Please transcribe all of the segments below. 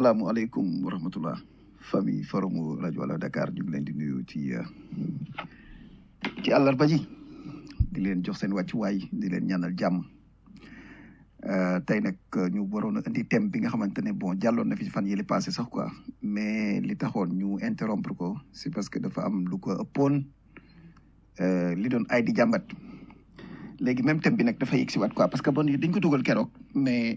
asalaamualeykum wa rahmatullah famille forum rajo Wala Dakar ñu ngi leen di nuyu ci ci àllarba ji di leen jox seen wàccuwaay di leen ñaanal jàmm tey nag ñu waroon a indi thème bi nga xamante ne bon jàlloon na fi fan yële passé sax quoi mais li taxoon ñu interrompre ko c'est parce que dafa am lu ko ëppoon li doon ay di jàmbat léegi même thème bi nag dafa yegg si waat quoi parce que bon dañ ko dugal keroog mais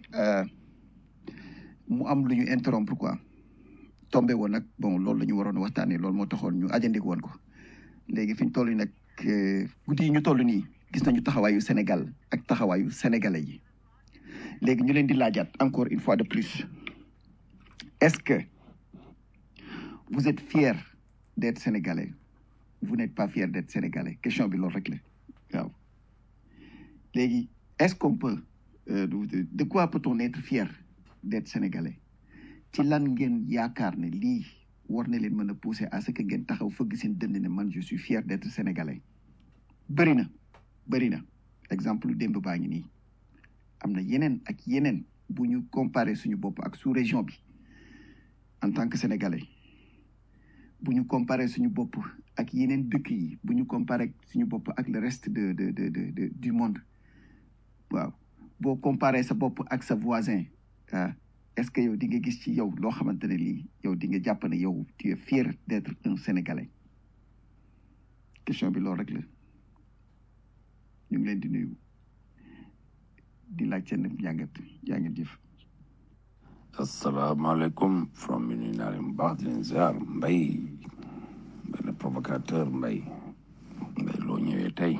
mu am lu ñu interrompre quoi tombé woon nag bon loolu la ñu waroon a waxtaanee loolu moo taxoon ñu ajandiku woon ko léegi fi ñu toll nii nag guddi yi ñu toll nii gis nañu taxawaayu Sénégal ak taxawaayu sénégalais yi léegi ñu leen di laajaat encore une fois de plus est-ce que vous êtes fier d'être sénégalais vous n'êtes pas fier d'être sénégalais question bi loolu rek la waaw léegi est-ce qu'on peut euh, de, de quoi peut-on être fier d'être sénégalais ci lan ngeen yaakaar ne lii war na leen mën a pousser à ce que ngeen taxaw fëgg seen dënd ne man je suis fier d'être sénégalais bëri na bëri na exemple démb baa ngi nii am na yeneen ak yeneen bu ñu comparer suñu bopp ak sous-région bi en tant que sénégalais bu ñu comparer suñu bopp ak yeneen dëkk yi bu ñu comparer suñu bopp ak le reste de de de de du monde waaw boo comparer sa bopp ak sa voisin ah est-ce que yow di nga gis ci yow loo xamante ne lii yow di nga jàpp ne yow tu es fier d'être un sénégalais question bi loolu rek la ñu ngi leen di nuyu di laaj seen jàngat jàngat jëf. asalaamaaleykum from mi nuyu naa leen bu baax di leen ziar mbay benn provocateur mbay mbay loo ñëwee tey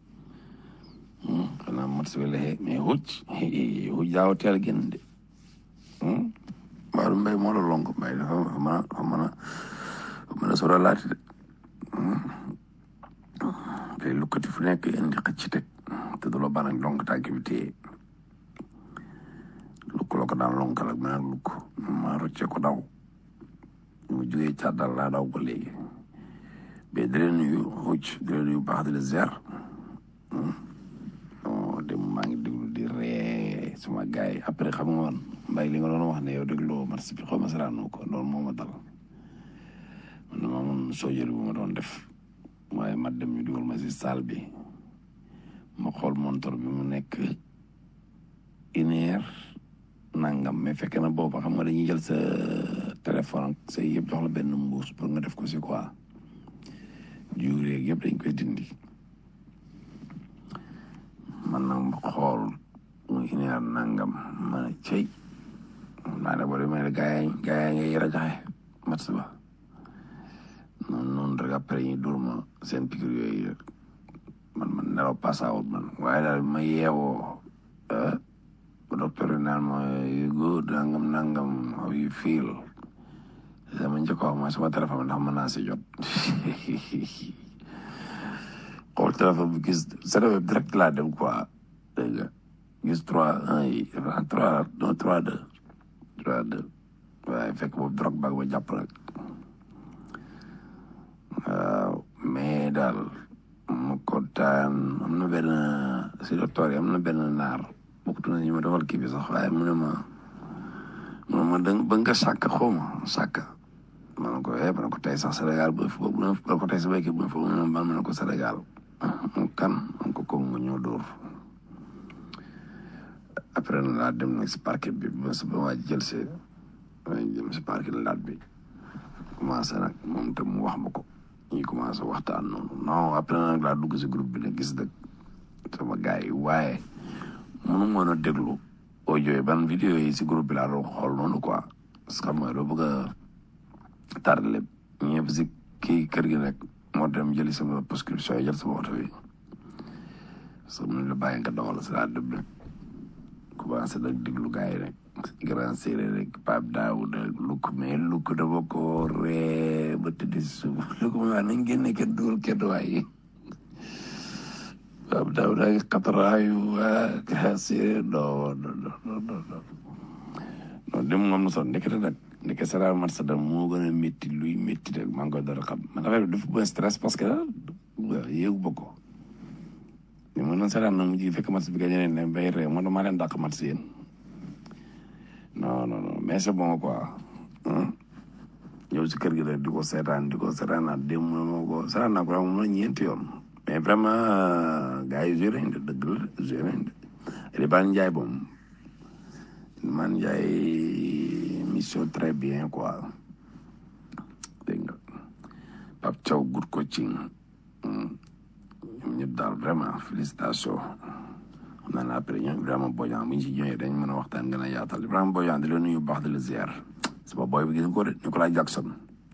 xanaa mat si wala mais hucc hucc daaw teel génn de mbaaru mbay moo la lonk mbay dafa mën a dafa mën a mën a sora laati de tey lukkati fu nekk indi xëcc teg te du la ban ak lonk tànk bi téye lukk la ko daan lonkal ak beneen lukk ma rocce ko daw mu jógee càddal laa daw ba léegi mais di leen nuyu hucc di leen nuyu baax di la ziar dem maa ngi déglu di ree sama gars yi après xam nga woon mbay li nga doon wax ne yow dégloo marché bi xaw ma saraanoo ko loolu moo ma dal man dama amoon soojëri bu ma doon def waaye ma dem ñu dugal ma si salle bi ma xool montor bi mu nekk une heure nangam mais fekk na booba xam nga dañuy jël sa téléphone ak sa yëpp jox la benn mbuus pour nga def ko si quoi juureeg yëpp dañ koy dindi man nag ma xool mu une heure nangam ma ne cey maa ne boo may ne gaa yi gaa yi ngay rajaxe match ba noonu noonu rek après ñu dur ma seen pikir yooyu man man nelaw passawut man waaye daal ma yeewoo ba docteur yi naan ma you good nangam nangam how you feel sama njëkk wax mooy sama téléphone ndax mën naa si jot xool téléphone bi gis serveur direct laa dem quoi dégg nga gis trois un yi trois non trois deux trois deux waaye fekk boobu drogue baag ba jàpp rek waaw mais daal mu kontaan am na benn si docteur yi am na benn naar bokkut na ñu ma defal kii bi sax waaye mu ne ma mu ne ma da ba nga sàkk xaw ma sàkk ma ne ko eh ma ne ko tey sax Sénégal ba fi boobu ma ne ko tey sa béykat bu fa mu ne ma ne ko Sénégal mu kan ma ne ko kooku nga ñëw dóor après na laa dem nag si parquet bi ba sa ba waa jël si jëm si parquet laat bi commencé nag moom tam mu wax ma ko ñu commencé waxtaan noonu non après nag laa dugg si groupe bi nag gis dëgg sama gars yi waaye mënu mën a déglu audio yi ban vidéo yi si groupe bi laa doon xool noonu quoi parce que xam nga doo bëgg a tardé lépp ñëpp si kii kër gi nag moo dem jëli sama prescription yi jël sama oto bi parce que mënuñ la bàyyi nga doxal si laa dem nag commencé nag déglu gars yi rek grand séeréer rek Pape Daouda lukk mais lukk dafa ko ree ba tëdd si suuf lukk ma wax nañ génne kenn dugal kenn waaye Pape Daouda ngi xataraayu waa grand séeréer non non non non non non dem moom na son ndekete nag ndeke sera mat sa dem moo gën a métti luy métti rek maa ngi koy door a xam man affaire bi dafa bëgg stress parce que yéegu ba ko mais mën na seetaan na mujj fekk match bi gagné ne bay ree man maa leen dàq match yéen non non non mais c'est bon quoi ñëw si kër gi rek di ko seetaan di ko seetaanaat démb na moo ko seetaan naa ko moom la ñeenti yoon mais vraiment gars yi joué nañ de dëgg la joué nañ de Eliban Ndiaye moom man Ndiaye mission très bien quoi dégg nga Pape Thiaw good coaching ñoom ñëpp daal vraiment félicitation xam naa ne après ñoom Ibrahima Bodian bu ñu si ñëwee dañ mën a waxtaan gën a yaatal Ibrahima Bodian di la nuyu bu baax di la ziar sama boy bi gis nga ko de Nicolas Jackson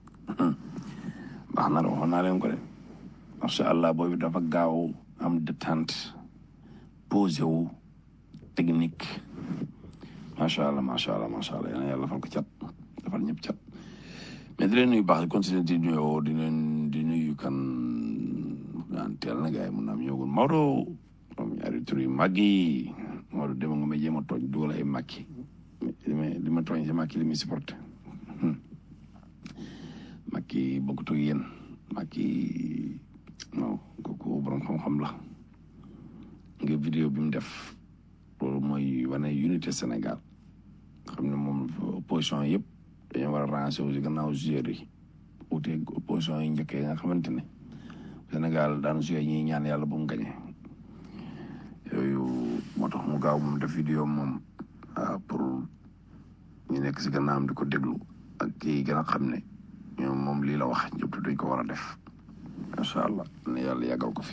baax na de waxoon naa leen ko de macha allah booy bi dafa gaaw am détente posé wu technique macha allah macha allah macha allah yal na yàlla defal ko cat defal ñëpp cat mais di leen nuyu baax di continuer di nuyoo di leen di nuyu kan naan teel na gars yi mun na am ñëwagul Maodo moom ñaari tur yu mag yi Maodo dema nga ma jéem a tooñ dugal ay makki li ma li ma tooñ si makki li muy supporté makki bokkut ak yéen makki non kooku borom xam-xam la nga vidéo bi mu def loolu mooy wane unité Sénégal xam ne moom opposition yëpp dañoo war a ranger wu si gannaaw joueurs yi uute opposition yi njëkkee nga xamante ne Sénégal daan joué ñuy ñaan yàlla bu mu gañe yooyu moo tax mu gaaw moom def vidéo moom pour ñu nekk si gannaawam di ko déglu ak kii gën a xam ne ñoom moom lii la wax ñëpp dañ ko war a def macha allah ne yàlla yàggal ko fi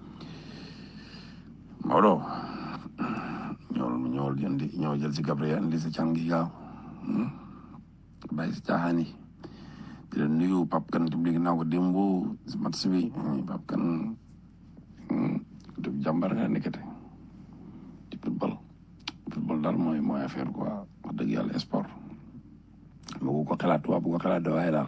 Maodo ñëwal ñëwal jëndi ñëw jël si Gabriel indi sa can gi gaaw bàyyi si caaxaan yi di leen nuyu Pape Kane tim léegi naa ko démb si match bi Pape Kane def jàmbar nga nekkate ci football football daal mooy mooy affaire quoi wax dëgg yàlla sport bu ko xalaat waa bu ko xalaat waaye daal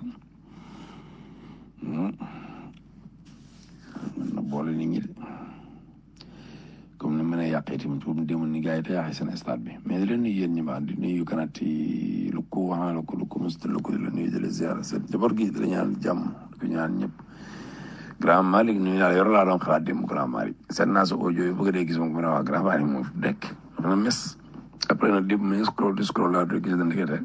mën na boole nit ñi de comme ni mën a yàqee tamit comme demoon ni gars yi te yàqee seen stade bi mais di leen nuyu yéen ñi ma di nuyu kanati lu ko wax la ko lu ko mos lu ko di la nuyu di la ziar seen jabar gi di la ñaan jàmm di ko ñaan ñëpp grand Malick nuyu naa la yor laa doon xalaat démb grand Malick seet naa sa audio yi bëgg dee gis moom mu ne waa grand Malick moom fi dekk dafa na mes après nag démb mi scroll di scroll laa doon gis da ndekete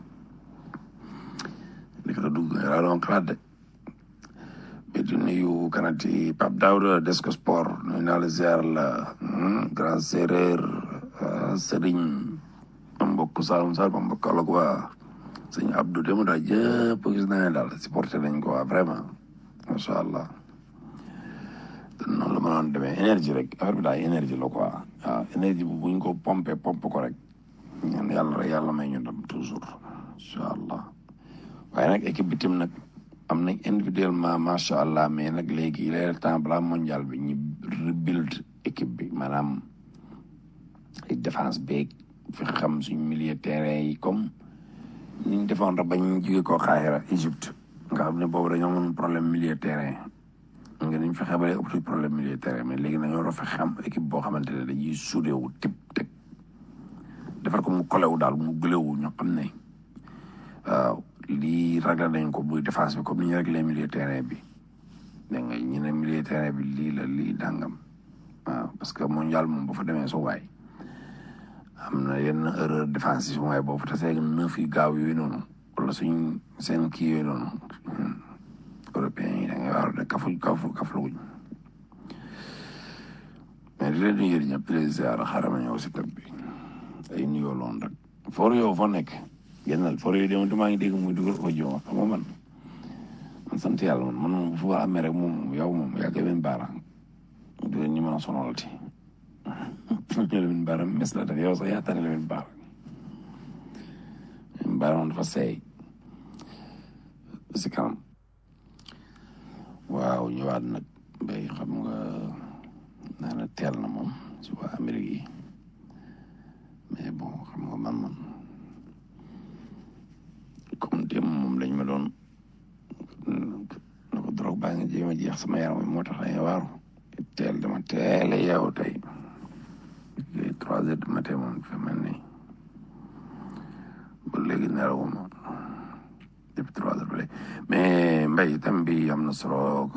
ndekete dugg laa doon xalaat de mais di nuyu kanati Pape Daouda Desco Sport nuyu naa la ziar la grand séeréer Serigne ma mbokk Saloum Saloum ma mbokk Kaolack waa sëñ Abdou demu daal jëpp gis naa ne daal supporté nañ ko waa vraiment macha allah te noonu la ma doon demee énergie rek affaire bi daal énergie la quoi waaw énergie bu buñ ko pompé pompe ko rek ñaan yàlla rek yàlla may ñu dem toujours incha allah waaye nag équipe bi tim nag am nañ individuellement macha allah mais nag léegi il est temps balaa mondial bi ñu rebuild équipe bi maanaam ay défense beeg fi xam suñ milieu terrain yi comme ni ñu defoon rek bañ jóge koo Xaahira Égypte nga xam ne boobu dañoo amoon problème milieu terrain nga niñ fexe ba léegi ëpp problème milieu terrain mais léegi dañoo war a fexe am équipe boo xamante ne dañuy soudé wu tip teg defar ko mu kolewu daal mu gëlewu ñoo xam ne waaw lii réglé nañ ko muy défense bi comme ni ñu réglé milieu terrain bi dégg nga ñu ne milieu terrain bi lii la lii dàngam waaw parce que mondial moom ba fa demee su waay am na yenn erreur défensive su waay boobu te seeg neuf yu gaaw yooyu noonu wala suñ seen kii yooyu noonu européens yi da ngay waaru de kafu kafu kafluguñ mais di leen nuyu yéen ñëpp di leen ziar xaaral ma ñëw si tab bi ay nuyoo loon rek for yow foo nekk génnal for yow de maa ngi dégg muy dugal audio ma xam nga man man sant yàlla man man moom fu ma amee rek moom yow moom yaa koy leen baara du leen ñu mën a sonalati ñu leen baara mes la def yow sax yaa tane leen baara leen baara moom dafa seey si kanam waaw ñëwaat nag bay xam nga nee na teel na moom si waa Amérique yi mais bon xam nga man man comme démb moom lañ ma doon na ko drogue baa ngi jéem a jeex sama yaram moo tax dañuy waaru teel dama teel a yeewu tey trois heures du matin moom fi mel ni ba léegi nelawuma depuis trois heures ba léegi mais mbay tam bi am na solo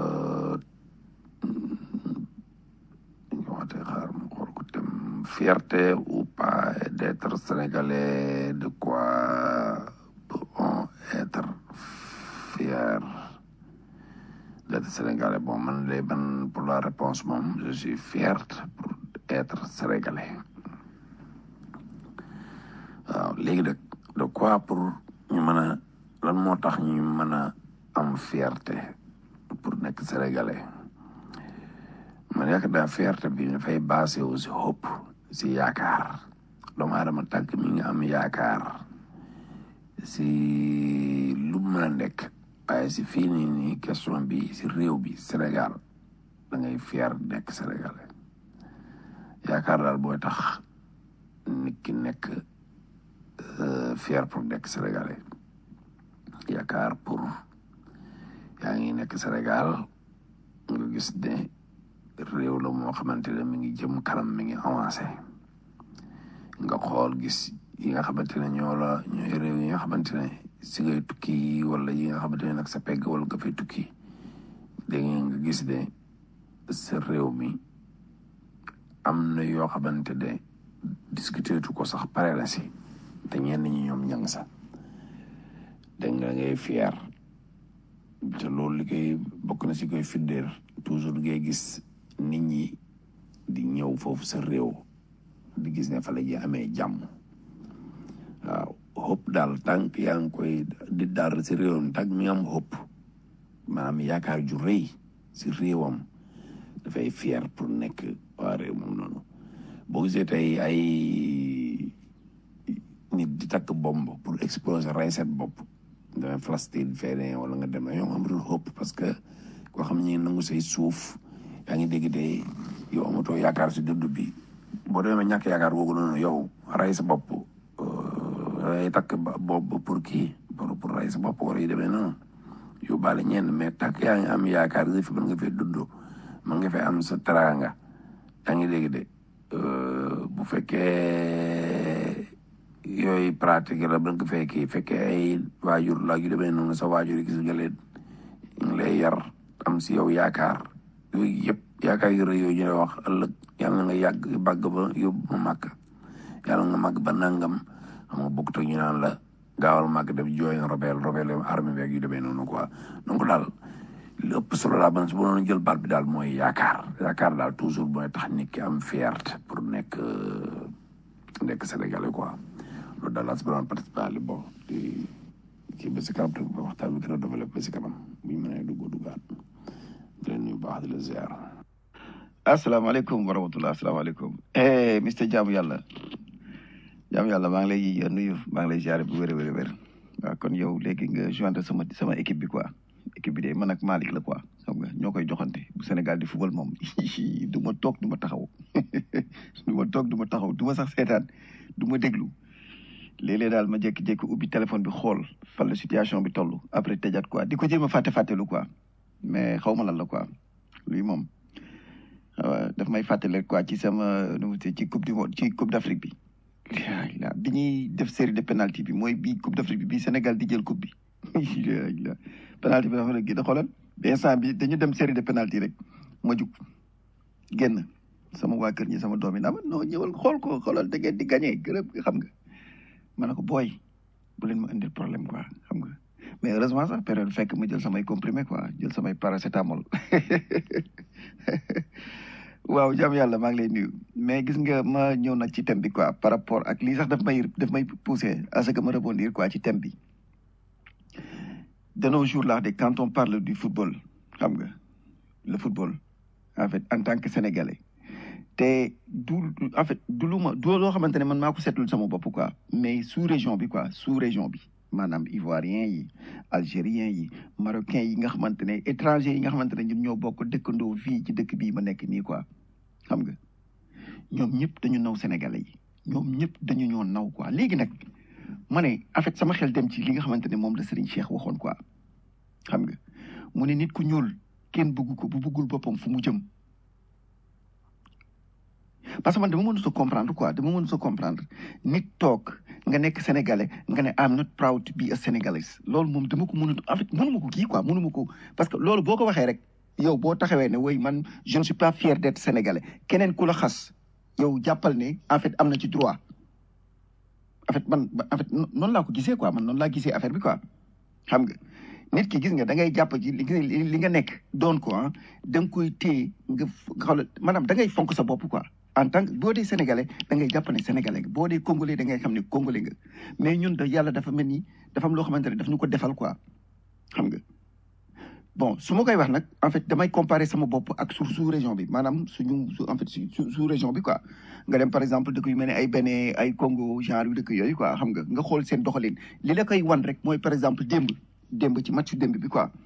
ñu waxatee xaar mu xool ko tam fierté ou pas d'être sénégalais de quoi fier d'être sénégalais bon man de man pour la réponse moom je suis fier pour être sénégalais waaw léegi nag de quoi pour ñu mën a lan moo tax ñu mën a am fierté pour nekk sénégalais man yaakaar naa fierté bi dafay basé wu si hope si yaakaar doomu aadama tànk mi ngi am yaakaar si lu mu mën a nekk waaye si fii nii nii question bi si réew bi Sénégal da ngay fier nekk sénégalais yaakaar daal booy tax nit ki nekk fier pour nekk sénégalais yaakaar pour yaa ngi nekk Sénégal nga gis ne réew la moo xamante ne mi ngi jëm kanam mi ngi avancé nga xool gis yi nga xamante ne ñoo la ñooy réew yi nga xamante ne si ngay tukki wala yi nga xamante ne nag sa pegg wala nga fay tukki da nga gis ne sa réew mi am na yoo xamante ne discuter tu ko sax pare la si te ñenn ñi ñoom ñang sa da nga ngay fier te loolu li koy bokk na si koy firndeel toujours ngay gis nit ñi di ñëw foofu sa réew di gis ne fa la ñuy amee jàmm waaw hope daal tànk yaa ngi koy di daal si réewam tànk mi am hope maanaam yaakaar ju rëy si réewam dafay fier pour nekk waa réew moom noonu boo gisee tey ay nit di takk bomb pour exploser rey seen bopp demee Palestine feneen wala nga dem yow amatul hope parce que koo xam ne nangu say suuf yaa ngi dégg tey yow amatoo yaakaar si dund bi boo demee ñàkk yaakaar googu noonu yow rey sa bopp rey takk bopp pour kii pour pour rey sa bopp wala yu demee noonu yóbbaale ñenn mais takk yaa ngi am yaakaar nga fi mën nga fee dund mën nga fee am sa teraanga yaa ngi dégg de bu fekkee yooyu pratique la mën nga fee kii fekkee ay waajur la yu demee noonu sa waajur yi gis nga leen ñu ngi lay yar am si yow yaakaar yooyu yëpp yaakaar yu rëy yooyu ñu lay wax ëllëg yàlla nga yàgg bàgg ba yóbbu ma màgg yàlla nga màgg ba nangam xam nga bokk ñu naan la gaawal màgg dem jooy robel robel armée beeg yu demee noonu quoi donc daal li ëpp solo daal man su ma doon jël baat bi daal mooy yaakaar yaakaar daal toujours mooy tax nit ki am fierté pour nekk nekk sénégalais quoi loolu daal laa si doon participer bon di kii ba si kanam te waxtaan bi gën a développé si kanam bu ñu mënee dugg duggaat di leen nuyu baax di la ziar. asalaamaaleykum wa rahmatulah asalaamaaleykum eh Mister Jaamu Yàlla Jaamu Yàlla maa ngi lay nuyu maa ngi lay ziare bu wér a wér a wér waaw kon yow léegi nga joindre sama sama équipe bi quoi équipe bi de man ak Malick la quoi xam nga ñoo koy joxante bu Sénégal di football moom du ma toog du ma taxaw du ma toog du ma taxaw du ma sax seetaan du ma déglu léeg-léeg daal ma jékki-jékki ubbi téléphone bi xool fan la situation bi toll après tëjaat quoi di ko jéem a fàtte fàttelu quoi mais xaw ma lan la quoi luy moom. waaw daf may fàttali quoi ci sama nu mu ci coupe du monde ci coupe d' Afrique bi la bi ñuy def série de penalty bi mooy bii coupe d' Afrique bi bii Sénégal di jël coupe bi la penalty bi dafa la gi da xoolal ba instant bi dañu dem série de penalty rek ma jug génn sama waa kër ñi sama doom yi naa ma non ñëwal xool ko xoolal da ngeen di gagné gërëm xam nga ma ne ko booy bu leen ma indil problème quoi xam nga mais heureusement sax période fekk ma jël samay comprimé quoi jël samay paracétamol waaw jàmm yàlla maa ngi lay nuyu mais gis nga ma ñëw nag ci thème bi quoi par rapport ak lii sax daf may daf may poussé à ce que ma rebondir quoi ci thème bi de nos jours là de quand on parle du football xam nga le football en fait en tant que sénégalais te du en fait du lu ma du loo xamante ne man maa ko seetlul sama bopp quoi mais sous région bi quoi sous région bi maanaam ivoirien yi algérien yi marocain yi nga xamante ne étranger yi nga xamante ne ñun ñoo bokk dëkkandoo fii ci dëkk bii ma nekk nii quoi xam nga ñoom ñëpp dañu naw sénégalais yi ñoom ñëpp dañu ñoo naw quoi léegi nag ma ne en fait sama xel dem ci li nga xamante ne moom la Serigne Cheikh waxoon quoi xam nga mu ne nit ku ñuul kenn bëgg ko bu bëggul boppam fu mu jëm parce que man dama mënut a comprendre quoi dama mënut a comprendre nit toog nga nekk sénégalais nga ne I'm not proud to be a sénégalais loolu moom dama ko mënut en fait mënuma ko kii quoi mënuma ko parce que loolu boo ko waxee rek yow boo taxawee ne woy man je ne suis pas fier d'être sénégalais keneen ku la xas yow jàppal ne en fait am na ci droit en fait man en fait noonu laa ko gisee quoi man noonu laa gisee affaire bi quoi xam nga nit ki gis nga da ngay jàpp ci li li nga nekk doon ko ah da nga koy téye nga xool maanaam da ngay fonk sa bopp quoi en tant que boo dee sénégalais da ngay jàpp ne sénégalais nga boo dee congolais da ngay xam ne congolais nga mais ñun da yàlla dafa mel ni dafa am loo xamante ne daf ñu ko defal quoi xam nga bon su ma koy wax nag en fait damay comparer sama bopp ak su sous région bi maanaam suñu su en fait su sous région bi quoi nga dem par exemple dëkk yu mel ne ay Bénin ay Congo genre yu dëkk yooyu quoi xam nga nga xool seen doxalin li la koy wan rek mooy par exemple démb démb ci match démb bi quoi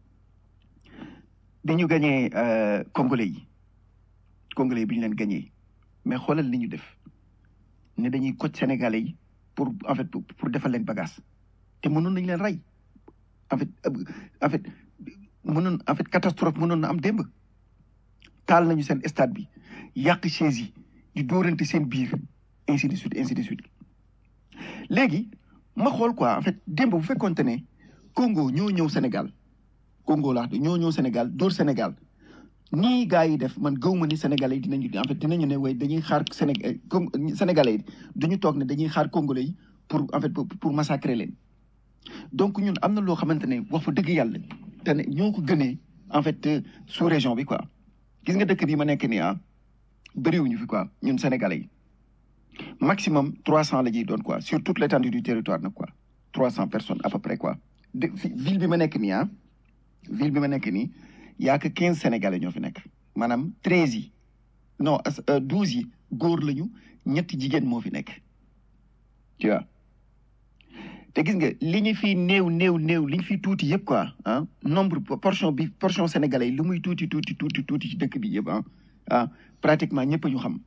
dañu gagné congolais yi congolais yi bi ñu leen gagné mais xoolal li ñu def ne dañuy coach sénégalais yi pour en fait pour defal leen bagage te mënoon nañ leen rey en fait en fait mënoon en fait catastrophe mënoon na am démb taal nañu seen stade bi yàq chaise yi di dóorante seen biir ainsi de suite ainsi de suite léegi ma xool quoi en fait démb bu fekkonte ne Congo ñoo ñëw Sénégal Congo laa ñoo ñëw Sénégal dóor Sénégal nii gars yi def man gëw ma ni Sénégalais yi dinañu en fait dinañu ne way dañuy xaar Sénégal Sénégalais yi duñu toog ne dañuy xaar Congolais yi pour en fait pour massacrer leen donc ñun am na loo xamante ne wax fa dëgg yàlla te ne ñoo ko gënee en fait sous région bi quoi gis nga dëkk bi ma nekk nii ah bëriwuñu fi quoi ñun Sénégalais yi maximum trois cent la ñuy doon quoi sur toute l'étendue du territoire nag quoi trois cent personnes à peu près quoi de ville bi ma nekk nii ah ville bi ma nekk nii yaa que quinze sénégalais ñoo fi nekk maanaam treize yi non douze yi góor lañu ñetti jigéen moo fi nekk tu vois te gis nga li ñu fi néew néew néew li ñu fi tuuti yëpp quoi ah nombre portion bi portion sénégalais yi li muy tuuti tuuti tuuti tuuti ci dëkk bi yëpp ah ah pratiquement ñëpp ñu xam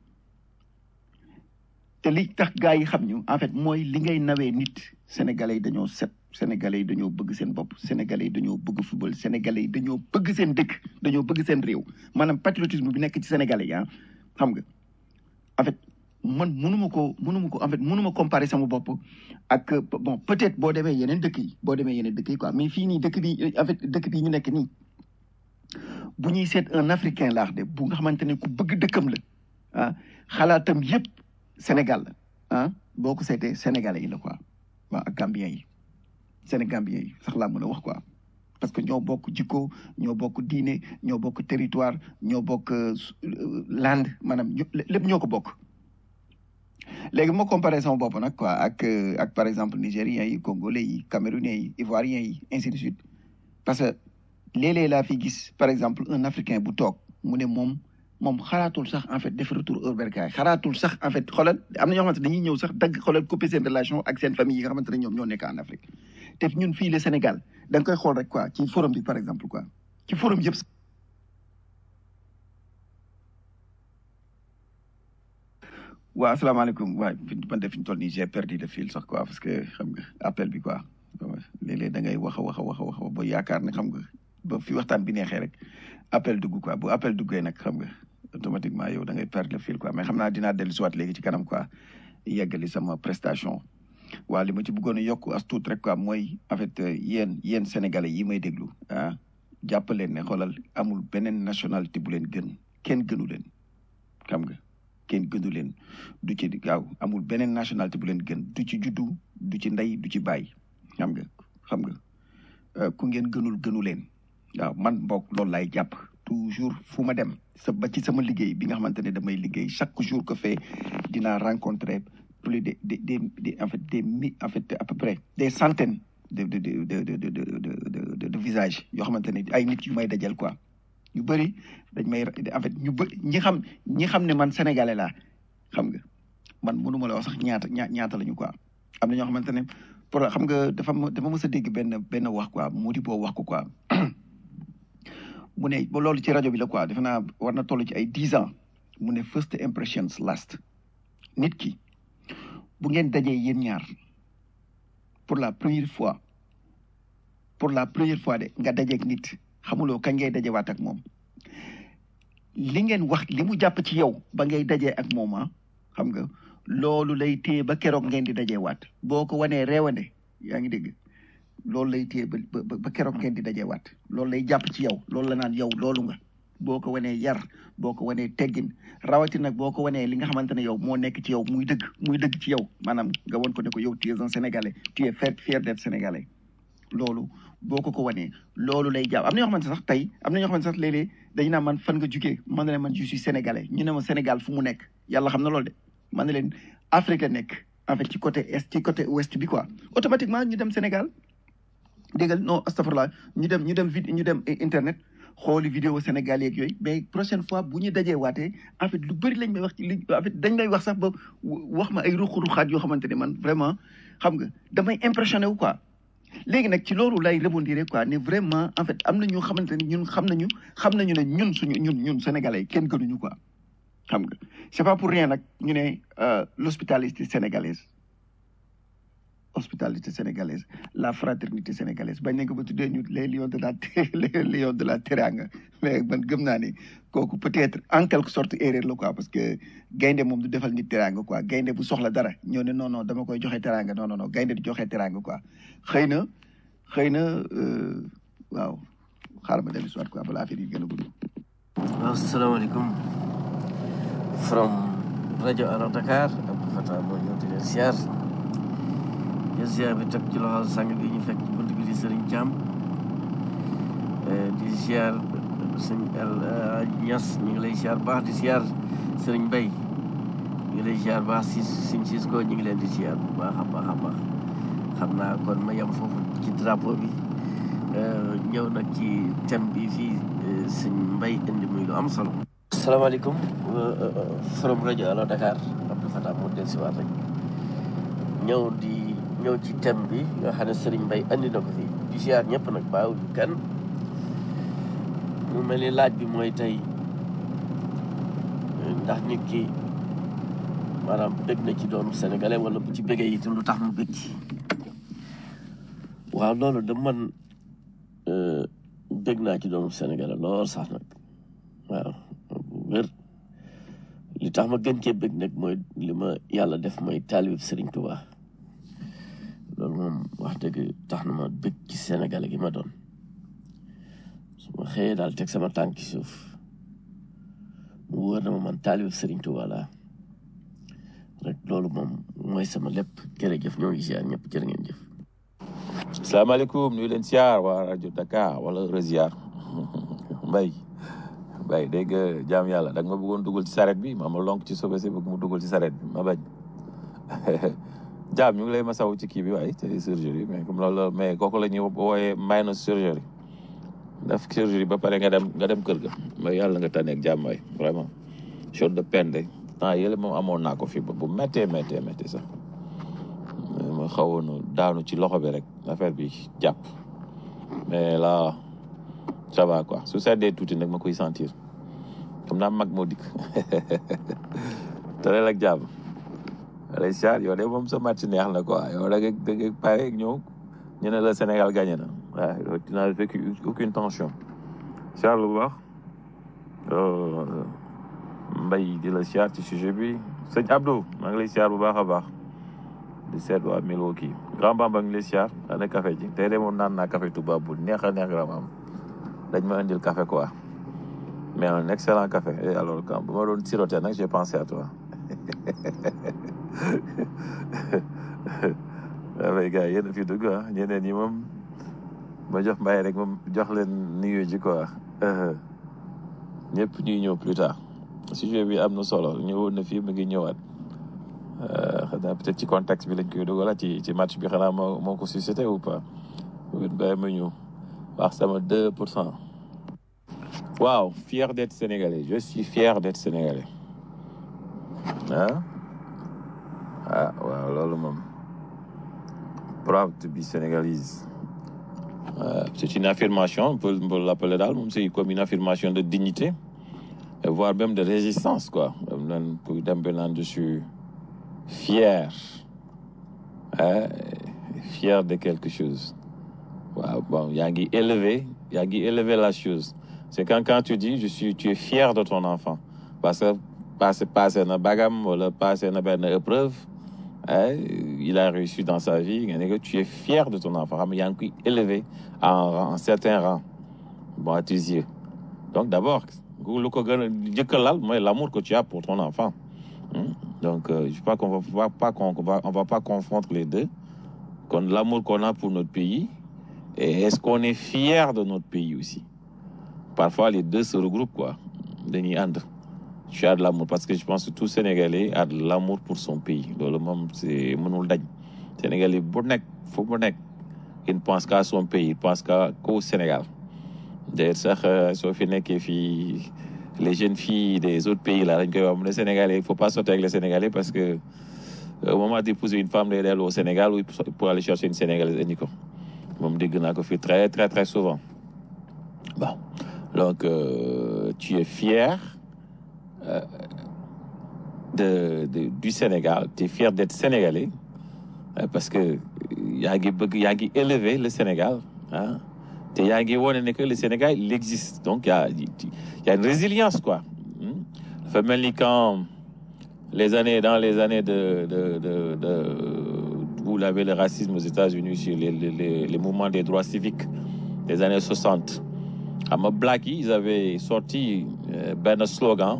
te li tax gars yi xam ñu en fait mooy li ngay nawee nit sénégalais yi dañoo set sénégalais yi dañoo bëgg seen bopp sénégalais yi dañoo bëgg football sénégalais yi dañoo bëgg seen dëkk dañoo bëgg seen réew maanaam patriotisme bi nekk ci sénégalais yi ah xam nga en fait man mënuma ko mënuma ko en fait mënuma comparer sama bopp ak bon peut-être boo demee yeneen dëkk yi boo demee yeneen dëkk yi quoi mais fii nii dëkk bi en fait dëkk bi ñu nekk nii bu ñuy seet un africain laax de bu nga xamante ne ku bëgg dëkkam la ah xalaatam yëpp Sénégal la ah boo ko seetee sénégalais yi la quoi waaw ak gambien yi sénégambien yi sax laa mën a wax quoi parce que ñoo bokk jikko ñoo bokk diine ñoo bokk territoire ñoo bokk land maanaam lépp ñoo ko bokk léegi moo comparé sama bopp nag quoi ak ak par exemple nigériens yi congolais yi camerounais yi ivoiriens yi ainsi de suite parce que léeg-léeg laa fi gis par exemple un africain bu toog mu ne moom moom xalaatul sax en fait def retour au bercail xalaatul sax en fait xoolal am na ñoo xamante dañuy ñëw sax dagg xoolal couper seen relation ak seen famille yi nga xamante ne ñoom ñoo nekk en Afrique te ñun fii le Sénégal da nga koy xool rek quoi ci forum bi par exemple quoi ci forum yëpp waaw asalaamaaleykum waay man de fi ñu toll nii j'ai perdu le fil sax quoi parce que xam nga appel bi quoi léeg-léeg da ngay wax a wax a wax a wax ba yaakaar ne xam nga ba fi waxtaan bi neexee rek appel dugg quoi bu appel duggee nag xam nga automatiquement yow da ngay perdre le fil quoi mais xam naa dinaa dellu siwaat léegi ci kanam quoi yeggali sama prestation waaw li ma ci bëggoon a yokk as tuut rek quoi mooy en fait yéen yéen sénégalais yi may déglu ah jàpp leen ne xoolal amul beneen nationalité bu leen gën kenn gënu leen xam nga kenn gënu leen du ci gaaw amul beneen nationalité bu leen gën du ci juddu du ci ndey du ci bàyyi xam nga xam nga ku ngeen gënul gënu leen waaw man mbokk loolu laay jàpp toujours fu ma dem sa ba ci sama liggéey bi nga xamante ne damay liggéey chaque jour que fait dinaa rencontrer plus de de de en fait des mi en fait à peu près des centaines de de de de de de de de visages yoo xamante ne ay nit yu may dajal quoi ñu bëri dañ may en fait ñu bëri ñi xam ñi xam ne man sénégalais laa xam nga man mënu ma la wax sax ñaata ñaa ñaata la ñu quoi am na ñoo xamante ne pour xam nga dafa dafa mës a dégg benn benn wax quoi mu di boo wax ko quoi mu ne ba loolu ci rajo bi la quoi defe naa war na toll ci ay dix ans mu ne first impressions last nit ki bu ngeen dajee yéen ñaar pour la première fois pour la première fois de nga dajeeg nit xamuloo kañ ngay dajewaat ak moom li ngeen wax li mu jàpp ci yow ba ngay dajee ak moom ah xam nga loolu lay téye ba keroog ngeen di dajewaat boo ko wanee reewande yaa ngi dégg loolu lay téye ba ba ba keroog ngeen di dajewaat loolu lay jàpp ci yow loolu la naan yow loolu nga boo ko wanee yar boo ko wanee teggin rawatina nag boo ko wanee li nga xamante ne yow moo nekk ci yow muy dëgg muy dëgg ci yow maanaam nga won ko ne ko yow tu es un sénégalais tu es fier fier d'être sénégalais loolu boo ko ko wanee loolu lay jàpp am na ñoo xamante sax tey am na ñoo xamante sax léeg-léeg dañu naan man fan nga jugee man ne leen man je suis sénégalais ñu ne ma Sénégal fu mu nekk yàlla xam na loolu de man ne leen Afrique la nekk en fait ci côté est ci côté ouest bi quoi automatiquement ñu dem Sénégal déggal non astafurlah ñu dem ñu dem vid ñu dem internet xooli vidéo Sénégal yeeg yooyu mais prochaine fois bu ñu dajee waatee en fait lu bëri lañ may wax ci li en fait dañ may wax sax ba wax ma ay ruq-ruqaat yoo xamante ne man vraiment xam nga damay impressionné wu quoi léegi nag ci loolu lay rebondir quoi ne vraiment en fait am na ñu xamante ne ñun xam nañu xam nañu ne ñun suñu ñun ñun sénégalais yi kenn gënuñu quoi xam nga c'est pas pour rien nag ñu ne l'hospitalité sénégalaise hospitalité sénégalaise la fraternité sénégalaise bañ nañ ko ba tuddee ñu les lions de la les lions de la teranga mais man gëm naa ne kooku peut-être en quelque sorte erreur la quoi parce que gaynde moom du defal nit teranga quoi gaynde bu soxla dara ñoo ne non non dama koy joxe teranga non non non gaynde du joxe teranga quoi xëy na xëy na waaw xaaral ma dellu si waat quoi balaa affaire yi gën a gudd. waaw salaamaaleykum from rajo Allo Dakar Abdou Fatah moo ñëw di leen siyaar jël siyaar bi teg ci loxo sang bi ñu fekk ci bunt bi di Serigne Thiam di siyaar sëñ El Niass ñu ngi lay siyaar baax di siyaar Serigne Mbaye ñu ngi lay siyaar baax si siñ sis ko ñu ngi leen di siyaar bu baax a baax a baax xam naa kon ma yem foofu ci drapeau bi ñëw nag ci thème bi fii sëñ Mbaye indi muy lu am solo asalaamaaleykum from rajo Allo Dakar Abdou Fatah moo del si waat rek ñëw di ñëw ci thème bi nga xam ne Serigne Mbaye andi na ko fii di ziar ñëpp nag bàyyiwuñu kenn mu mel ni laaj bi mooy tey ndax nit ki maanaam bëgg na ci doonu sénégalais wala bu ci bëggee itam lu tax mu bëgg ci waaw loolu da man bëgg naa ci doonu sénégalais lool sax nag waaw wér li tax ma gën cee bëgg nag mooy li ma yàlla def mooy taalib Serigne Touba loolu moom wax dëgg tax na ma bëgg ci Sénégal gi ma doon su ma xëyee daal teg sama tànk ci suuf mu wóor na ma man taalib Serigne Touba laa rek loolu moom mooy sama lépp jërëjëf ñoo ngi ziar ñëpp jërë ngeen jëf. salaamaaleykum nuyu leen siyaar waa rajo Dakar wala Reziar Mbaye Mbaye dégg nga jaam yàlla da nga ma bëggoon dugal ci saret bi ma ma lonk ci sobe si bëgg mu dugal ci saret bi ma bañ jaam ñu ngi lay ma saw ci kii bi waaye te surgerie mais comme loolu mais kooku la ñuy wooyee may na surgerie def surgerie ba pare nga dem nga dem kër ga mais yàlla nga tànneeg jaam waay vraiment chose de peine de temps yële moom amoon naa ko fi ba bu méttee méttee méttee sax ma xawoon daanu ci loxo bi rek affaire bi jàpp mais là ça va quoi su seddee tuuti nag ma koy sentir xam naa mag moo dikk te leen ak jàmm lay siyaar yow de moom sa match neex na quoi yow da nga da nga pare ñëw ñu ne la Sénégal gagné na waaw yow tu n'as vécu aucune tension siyaar lu baax mbay di la siyaar ci sujet bi sëñ Abdou maa ngi lay siyaar bu baax a baax di seet waa Milwaukee grand bamba ngi lay siyaar ana café ji tey de moom naan naa café tubaab bu neex a neex grand bamba dañ ma indil café quoi mais un excellent café et alors quand bu ma doon siroté nag j'ai pensé à toi dafay gars yéen a fi dugg ah ñeneen ñi moom ma jox mbay rek moom jox leen nuyu ji quoi ñëpp ñuy ñëw plus tard sujet bi am na solo ñëwoon na fii mu ngi ñëwaat xanaa peut-être ci contexte bi lañ koy dugal ci ci match bi xanaa moo moo ko suscité ou pas bàyyi ma ñëw wax sama deux pour cent waaw fier d'être sénégalais je suis fier d'être sénégalais ah ah waaw loolu moom proud to be sénégalise Euh, c'est une affirmation on peut, on peut l'appeler daal moom c'est comme une affirmation de dignité et voire même de résistance quoi nan pour dem ba naan je suis fier hein, fier de quelque chose waaw bon yaa ngi élevé yaa ngi élevé la chose c'est quand quand tu dis je suis tu es fier de ton enfant parce que passé passé na bagam wala passé na benn épreuve hein, il a réussi dans sa vie nga ne que tu es fier de ton enfant xam nga yaa ngi koy élevé en rang en certain rang bon à tes yeux donc d'abord lu ko gën a njëkk a lal mooy l'amour que tu as pour ton enfant Hmm. donc euh, je crois qu'on va pas qu'on va on va pas confondre les deux kon l'amour qu'on a pour notre pays Et est-ce qu'on est fier de notre pays aussi Parfois, les deux se regroupent, quoi. Denis And. Tu as de l'amour parce que je pense que tout Sénégalais a de l'amour pour son pays. Le moment, c'est mon Sénégalais, bu nekk fu mu nekk il ne pense qu'à son pays il pense qu'à qu'au Sénégal d'ailleurs sax euh, soo fi nekkee fii les jeunes filles des autres pays là dañ koy wax mu ne Sénégalais il faut pas sortir avec les Sénégalais parce que euh, au moment d'épouser une femme day dellu au Sénégal ou pour aller chercher une Sénégalaise indi ko moom dégg naa ko fii très très très souvent bon donc euh, tu es fier euh, de, de du Sénégal tu es fier d'être Sénégalais Euh, parce que yaa ngi bëgg yaa ngi élever le Sénégal ah te yaa ngi wone ne que le Sénégal il existe donc il y a il y a une résilience quoi Hmm. dafa mel ni quand les années dans les années de de de, de où il y avait le racisme aux États-Unis sur les, les les les mouvements des droits civiques des années 60 xam nga black yi ils avaient sorti euh, benn slogan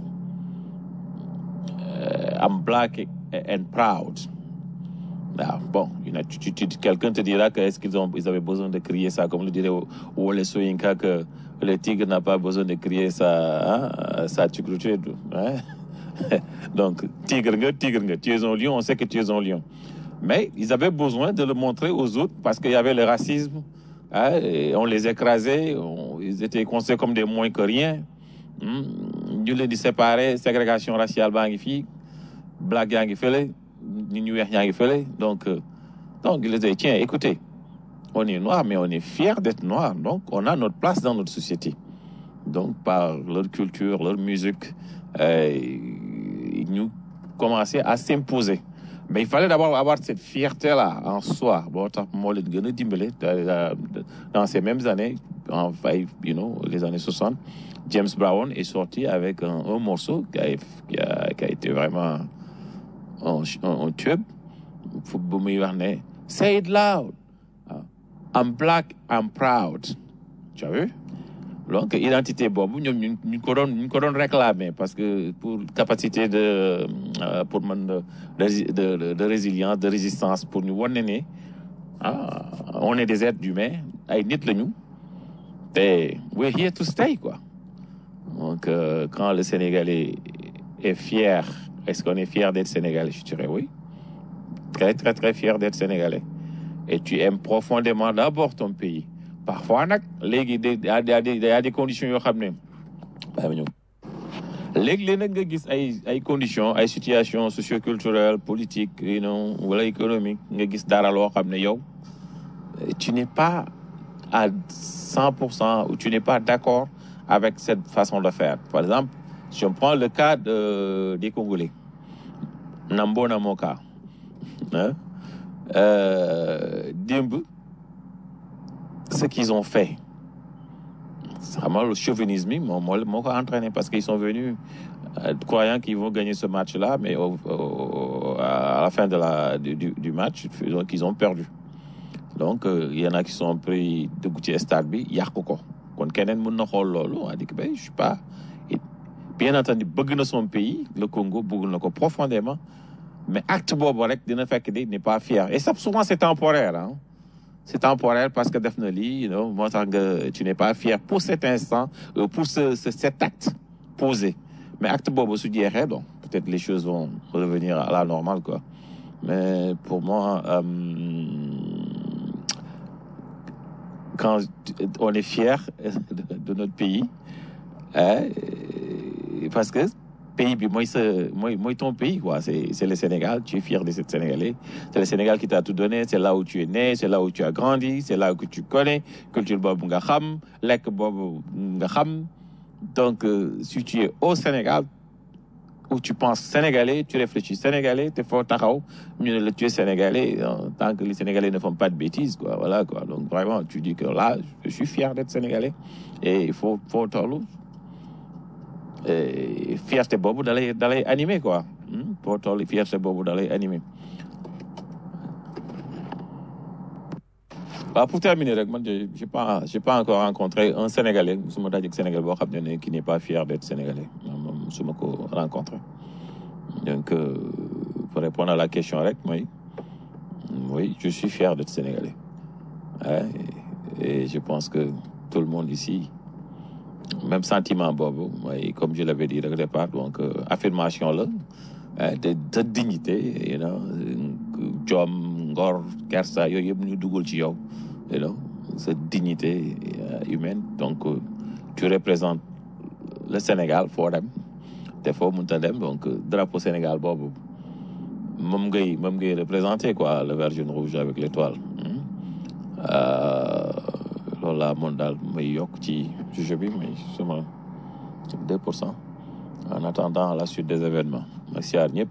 euh, I'm black and proud Ah, bon, il y en a- tu, tu- tu- quelqu'un te dira que est-ce qu'ils ont, ils avaient besoin de crier ça, comme le dirait Wole Soyinka, que le tigre n'a pas besoin de crier sa, hein, sa tigritude. Hein? Donc, tigre, nga, tigre, nga, tu es un lion, on sait que tu es un lion. Mais ils avaient besoin de le montrer aux autres parce qu'il y avait le racisme. hein, et on les écrasait, on- ils étaient considérés comme des moins que rien. Hmm. Ñu leen di séparer, ségrégation raciale baa ngi fii, black yaa ngi fële, nit ñu weex ñaa ngi fële. Donc, euh, donc ils disaient, tiens, écoutez, on est noir, mais on est fier d'être noir. Donc, on a notre place dans notre société. Donc, par leur culture, leur musique, euh, ils nous commençaient à s'imposer. Mais il fallait d'abord avoir cette fierté-là en soi. Bon, tax moo leen gën a dimbale euh, dans ces mêmes années, en five, you know, les années 60, James Brown est sorti avec un, un morceau qui a, qui, a, qui a été vraiment un, un, un tube. Fu- bu muy wax ne say it loud ah, I'm black I'm proud tu as vu donc identité boobu ñoom ñu ñu ko doon ñu ko doon réclamer parce que pour capacité de euh, pour man de de, de de résilience de résistance pour ñu wane ne ah on est des êtres humains ay nit lañu te we're here to stay quoi donc euh, quand le Sénégalais est fier est-ce qu'on est fier d'être Sénégalais je dirais oui très très très fier d'être Sénégalais et tu aimes profondément d'abord ton pays parfois nag léegi de y a y a des y a des conditions yoo xam ne bàyyi ma ñëw léegi-léeg nag nga gis ay ay conditions ay situations socioculturelles politiques you know wala économique nga gis dara loo xam ne yow euh, tu n'es pas à 100% ou tu n'es pas d'accord avec cette façon de faire par exemple si on prend le cas de, des Congolais Nambo Namoka hein, euh, démb ce qu'ils ont fait vraiment le chauvinisme moo moo moo ko entraîné parce qu'ils sont venus euh, croyant qu'ils vont gagner ce match-là mais au, au- à la fin de la du, du du match donc ils ont perdu donc euh, il y en a qui sont pris dugg ci stade bi yàq ko kon keneen mën na xool loolu a dit que ben je suis pas et bien entendu bëgg na son pays le Congo bëgg na ko profondément mais acte boobu rek dina fekk di n'est pas fier et ça souvent c'est temporaire hein c'est temporaire parce que def na lii you know moo tax nga tu n'es pas fier pour cet instant euh, pour ce, ce cet acte posé mais acte boobu su jeexee donc peut-être les choses vont revenir à la normale quoi mais pour moi euh, quand on est fier de, de notre pays hein, parce que pays bi mooy sa mooy mooy ton pays quoi c'est c'est le Sénégal tu es fier de ce Sénégalais c'est le Sénégal qui t'a tout donné c'est là où tu es né c'est là où tu as grandi c'est là que tu connais culture boobu nga xam lekk boobu nga xam donc euh, si tu es au Sénégal où tu penses sénégalais tu réfléchis sénégalais te foo taxaw ñu ne la tu es sénégalais en tant que les Sénégalais ne font pas de bêtises quoi voilà quoi donc vraiment tu dis que là je suis fier d'être sénégalais et il faut faut tollu et fierté boobu da lay da lay animé quoi hmm? foo toll fierté boobu da lay animé waaw pour terminer rek man j'ai j'ai pas j'ai pas encore rencontré un sénégalais musuma dajeek sénégalais boo xam ne ne qui n'est pas fier d'être sénégalais moom musuma ko rencontré donc euh, pour répondre à la question rek mooy oui je suis fier d'être sénégalais Ouais, et je pense que tout le monde ici même sentiment boobu mooy comme je l'avais dit au départ donc euh, affirmation la euh, de de dignité you know jom ngor kersa yooyu yëpp ñu dugal ci yow you know sa dignité euh, humaine donc euh, tu représentes le Sénégal foo dem te foo mënta dem donc euh, drapeau Sénégal boobu moom ngay moom ngay représenté quoi le vert jaune rouge avec l'étoile hmm. Euh, loolu laa moon daal may yokk ci sujet bi mais sama deux pour cent en attendant la suite des événements ma siyaar ñëpp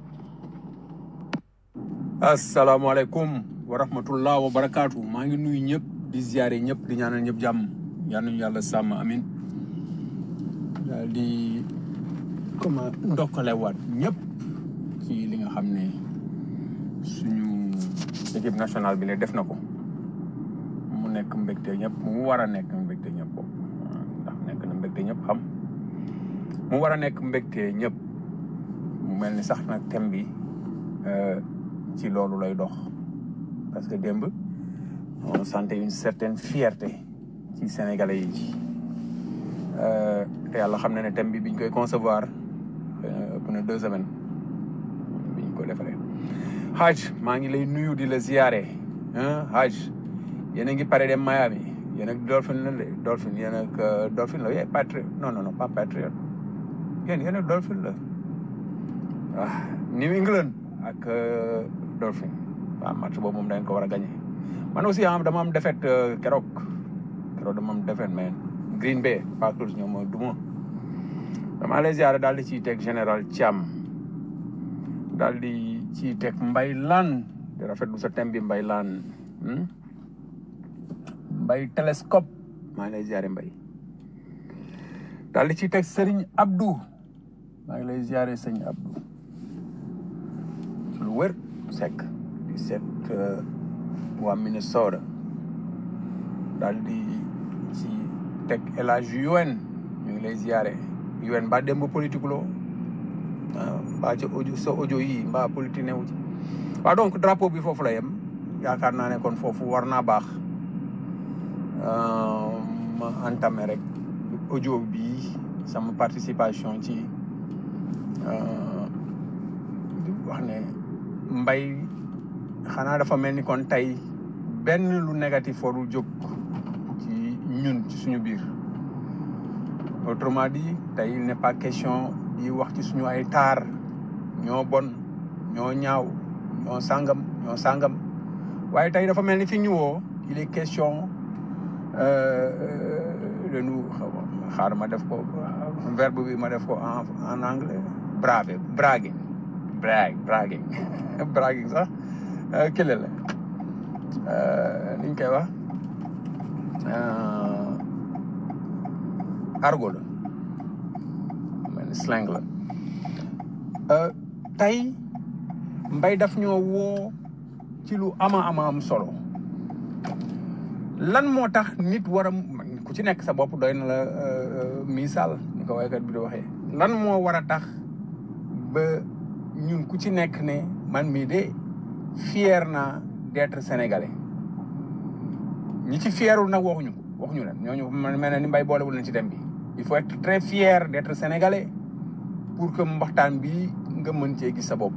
asalaamaaleykum wa rahmatullah wa barakaatu maa ngi nuyu ñëpp di ziare ñëpp di ñaanal ñëpp jàmm yal nañu yàlla sàmm amin daal di comment ndokkalewaat ñëpp ci li nga xam ne suñu équipe nationale bi la def na ko mu nekk mbégte ñëpp mu war a nekk mbégte ñëpp boobu ndax nekk na mbégte ñëpp xam mu war a nekk mbégte ñëpp mu mel ni sax nag thème bi euh, ci loolu lay dox parce que démb on sentait une certaine fierté ci sénégalais yi Euh, te yàlla xam na ne thème bi biñ koy concevoir euh, ëpp na deux semaines biñ ko defaree Haj maa ngi lay nuyu di la ziyaare ah Haj yéen a ngi pare dem Miami yéen ak Dolphin la de Dolphin yéen ak euh, Dolphin la yee Patriot non non non pas Patriot yéen yéen ak Dolphin la ah New England ak euh, Dolphin waaw match boobu moom dañ ko war a gagné man aussi am dama am défaite euh, keroog keroog dama am défaite mais Green Bay Packers ñoom mooy duma dama lay ziare daal di ciy teg général Thiam daal di ciy teg Mbay Lan di rafetlu sa thème bi Mbay Lan hmm? Mbay télescope maa ngi lay ziare Mbay daal di ciy teg Serigne Abdou maa ngi lay ziare Serigne Abdou lu wër Seck di seet euh, waa Minnesota daal di ci teg El Hadj UN ñu ngi lay ziare UN mbaa démb politique loo ah mbaa ci audio sa audio yi mbaa politique newu ci waaw donc drapeau bi foofu la yem yaakaar naa ne kon foofu war naa baax euh, ma entamé rek audio bi sama participation ci euh, di wax ne mbay xanaa dafa mel ni kon tey benn lu négatif warul jóg ci ñun ci suñu biir autrement dit tey il n'est pas question di wax ci suñu ay taar ñoo bon ñoo ñaaw ñoo sàngam ñoo sàngam waaye tey dafa mel ni fi ñu woo il est question euh, de nous xaar ma def ko verbe bi ma def ko en en anglais brave bragging brag bragging bragging sax euh, kële la euh, ni ñu koy wax euh, argot la mel ni slang la Euh, tey mbay daf ñoo woo ci lu ama ama am solo lan moo tax nit war a ku ci nekk sa bopp doy na la euh, misaal ni ko waykat bi di waxee lan moo war a tax ba ñun ku ci nekk ne man mii de fier naa d'être sénégalais ñi ci fierul nag waxuñu ko waxuñu leen ñooñu man mel na ni mbay boolewul leen ci dem bi il faut être très fier d'être sénégalais pour que mbaxtaan bi nga mën cee gis sa bopp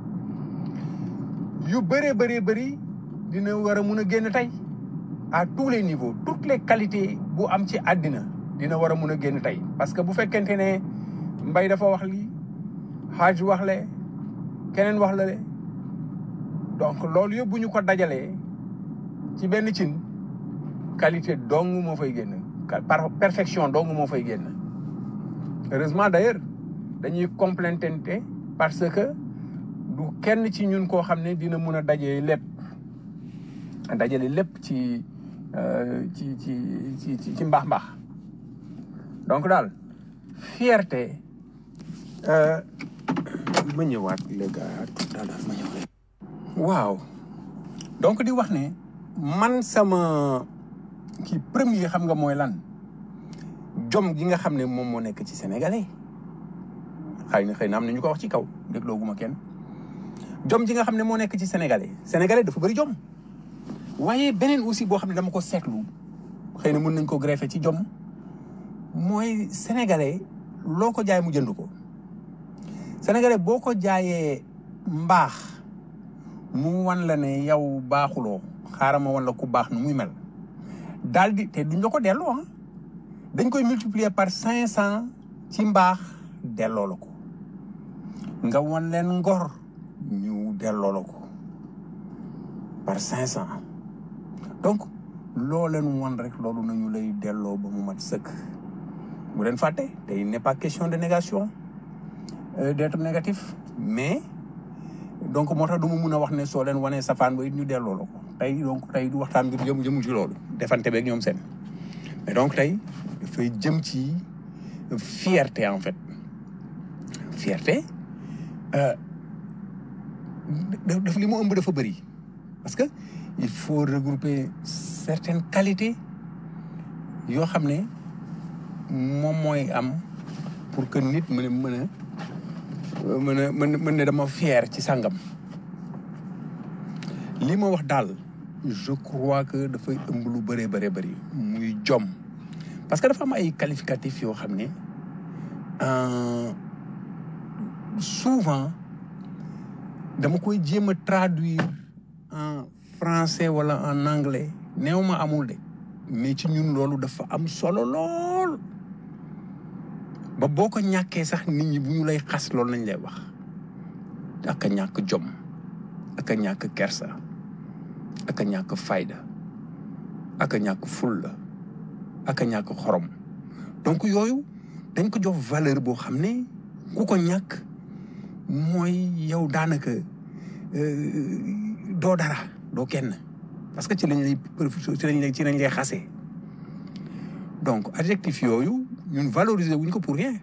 yu bëree bëree bëri dina war a mun a génn tey à tous les niveaux toutes les qualités bu am ci àddina dina war a mun a génn tey parce que bu fekkente ne mbay dafa wax lii xaaj wax le keneen wax la le donc loolu yëpp bu ñu ko dajalee ci benn cin qualité dong moo fay génn par perfection dong moo fay génn heureusement d'ailleurs dañuy complétente parce que du kenn ci ñun koo xam ne dina mun a dajee lépp dajale lépp ci euh, ci ci ci ci ci mbaax mbaax donc daal fierté euh, ma ñëwaat les gars tout à l'heure ma ñëwaat waaw donc di wax ne man sama kii premier xam nga mooy lan jom gi nga xam ne moom moo nekk ci sénégalais xëy na xëy na am na ñu ko wax ci kaw déglooguma kenn jom ji nga xam ne moo nekk ci sénégalais sénégalais dafa bëri jom waaye beneen aussi boo xam ne dama ko seetlu xëy na mën nañ ko greffer ci jom mooy sénégalais loo ko jaay mu jënd ko sénégalais boo ko jaayee mbaax mu wan la ne yow baaxuloo xaaral ma wan la ku baax nu muy mel daal di te duñ la ko delloo ah dañ koy multiplier par cinq cent ci mbaax delloo la ko nga wan leen ngor ñu delloo la ko par cinq cent donc loo leen wan rek loolu nañu lay delloo ba mu mat sëkk bu leen fàtte te il n'est pas question de négation euh, d'être négatif mais donc moo tax du ma mun a wax ne soo leen wanee safaan ba it ñu delloo la ko tey donc tey du waxtaan bi jëm jëmul ci loolu defante beeg ñoom seen mais donc tey dafay jëm ci fierté en fait fierté euh, daf li mu ëmb dafa bëri parce que il faut regrouper certaines qualités yoo xam ne moom mooy am pour que nit mën a mën a mën a mën mën ne dama fier ci sàngam li ma wax daal je crois que dafay ëmb lu bëree bëree bëri muy jom parce que dafa am ay qualificatifs yoo xam ne euh, souvent dama koy jéem a traduire en français wala en anglais néew ma amul de mais ci ñun loolu dafa am solo lool ba boo ko ñàkkee sax nit ñi bu ñu lay xas loolu lañ lay wax ak a ñàkk jom ak a ñàkk kersa ak a ñàkk fayda ak a ñàkk fulla ak a ñàkk xorom donc yooyu dañ ko jox valeur boo xam ne ku ko ñàkk mooy yow daanaka euh, doo dara doo kenn parce que ci lañ lay profité ci lañ lay ci lañ lay xasee donc adjectif yooyu ñun valoriser wuñ ko pour rien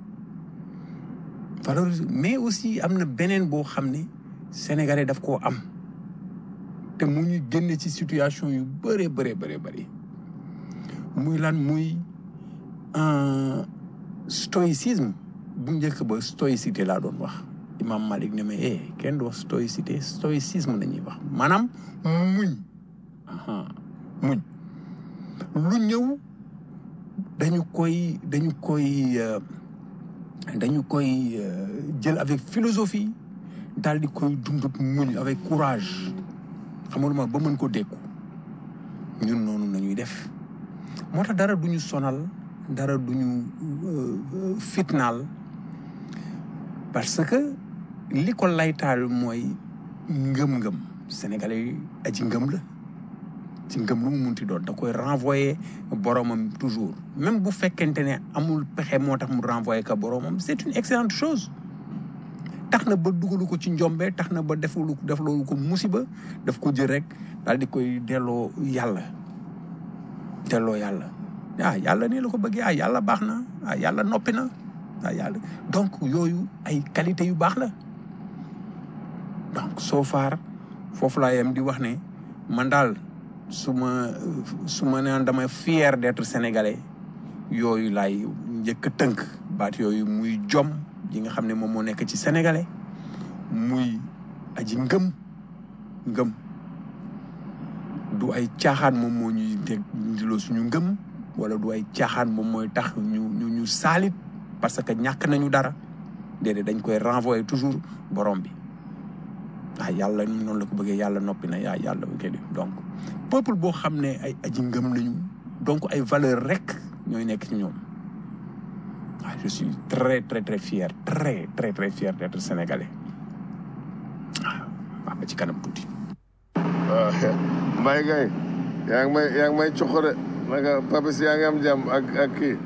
valoriser mais aussi am na beneen boo xam ne sénégalais daf koo am te mu ñu génne ci situation yu bëree bëree bëree bëri muy lan muy euh, stoïcisme bu njëkk ba stoïcité laa doon wax imam Malik ne ma eh kenn du wax stoïcité stoïcisme la ñuy wax maanaam muñ aha muñ lu ñëw dañu koy dañu koy euh, dañu koy euh, jël avec philosophie daal di koy dund muñ avec courage xamul ma ba mën ko dékku ñun noonu nañuy def moo tax dara duñu sonal dara duñu euh, fitnaal parce que li ko laytaal mooy ngëm-ngëm sénégalais yi aji ngëm la ci ngëm lu mu munti doon da koy renvoyer boromam toujours même bu fekkente ne amul pexe moo tax mu renvoyer ka boromam c'est une excellente chose tax na ba dugalu ko ci njombe tax na ba defulu def loolu ko musiba daf ko jël rek daal di koy delloo yàlla delloo yàlla ah yàlla nii la ko bëggee ah yàlla baax na ah yàlla noppi na ah yàlla donc yooyu ay qualité yu baax la donc so far foofu laa yem di wax ne man daal su ma su ma naan dama fier d'être sénégalais yooyu laay njëkk a tënk baat yooyu muy jom yi nga xam ne moom moo nekk ci sénégalais muy aji ngëm ngëm du ay caaxaan moom moo ñuy teg ndiloo suñu ngëm wala du ay caaxaan moom mooy tax ñu ñu ñu saalit parce que ñàkk nañu dara déedéet dañ koy renvoyer toujours borom bi ah yàlla noonu la ko bëggee yàlla noppi na yaa yàlla bu di donc peuple boo xam ne ay aji ngëm lañu donc ay valeur rek ñooy nekk ci ñoom ah je suis très très très fier très très très fier d'être sénégalais waaw wax ba ci kanam tuuti. waaw Mbaye Gueye yaa ngi may yaa ngi may coxo de naka Papis yaa ngi am jàmm ak ak kii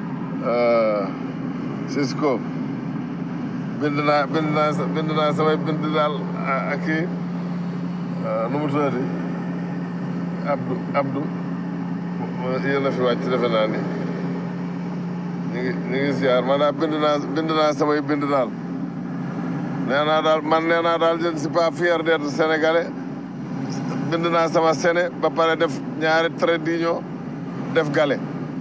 Cisco bind naa bind naa bind naa samay bind daal ak kii nu mu tuddati Abdou Abdou yéen a fi wàcc defe naa ni ñu ngi ñu ngi ziar man daal bind naa bind naa samay bind daal nee naa daal man nee naa daal je ne suis pas fier d'être sénégalais bind naa sama sene ba pare def ñaari trait d'union def gale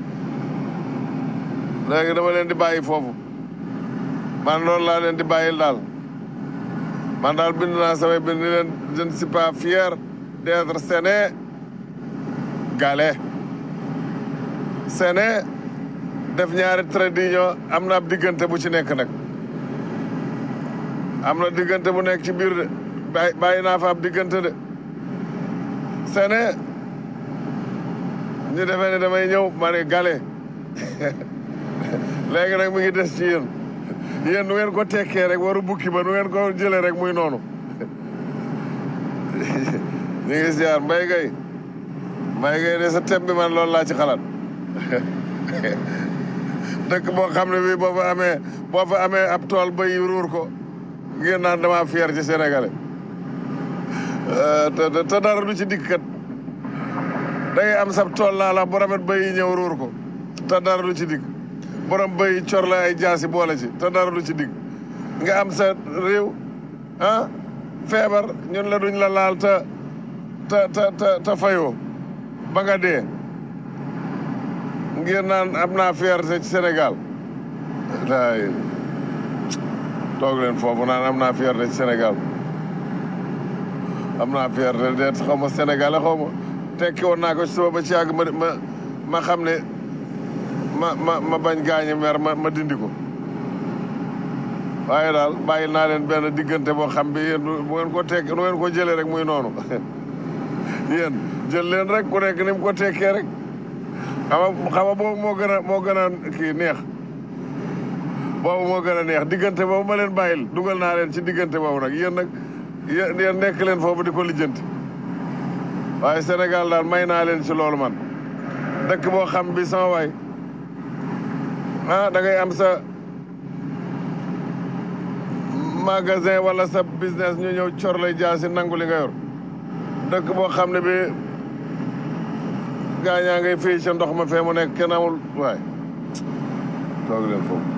léegi dama leen di bàyyi foofu man loolu laa leen di bàyyil daal man daal bind naa samay bind ni leen je ne suis pas fier d'être séné gale Séné def ñaari trait d'union am na ab diggante bu ci nekk nag am na diggante bu nekk ci biir de bàyyi bàyyi naa fa ab diggante de Séné ñu defee ne damay ñëw ma ne gale léegi nag mi ngi des ci yéen yéen nu ngeen ko tekkee rek waru bukki ba nu ngeen ko jëlee rek muy noonu ñu ngi ziar mbay gay mbay gay de sa thème bi man loolu laa ci xalaat dëkk boo xam ne bii boo fa amee boo fa amee ab tool ba yi ruur ko ngeen naan dama fier ci sénégalais te te te dara du ci dikk kat da ngay am sab tool laa la bu rafet ba yi ñëw ruur ko te dara du ci dikk borom bay cor la ay jaasi boole ci te dara du ci dikk nga am sa réew ah feebar ñun la duñ la laal te te te te te fayoo ba nga dee ngir naan am naa fierté ci Sénégal daay toog leen foofu naan am naa fierté ci Sénégal am naa fierté de xaw ma Sénégal xaw ma tekki woon naa ko ci suba ba ci yàgg ma ma ma xam ne ma ma ma bañ gaañe mer ma ma dindi ko waaye daal bàyyi naa leen benn diggante boo xam bi yéen bu ngeen ko tekk nu ngeen ko jëlee rek muy noonu yéen jël leen rek ku nekk ni mu ko tekkee rek xama xama boobu moo gën a moo gën a kii neex boobu moo gën a neex diggante boobu ma leen bàyyil dugal naa leen ci diggante boobu nag yéen nag yéen yéen nekk leen foofu di ko lijjanti waaye Sénégal daal may naa leen ci loolu man dëkk boo xam bi sama waay ah da ngay am sa magasin wala sa business ñu ñëw cor lay jaasi nangu li nga yor dëkk boo xam ne bi gaañaa ngay fii ca ndox ma fee mu nekk kenn amul waay toog leen foofu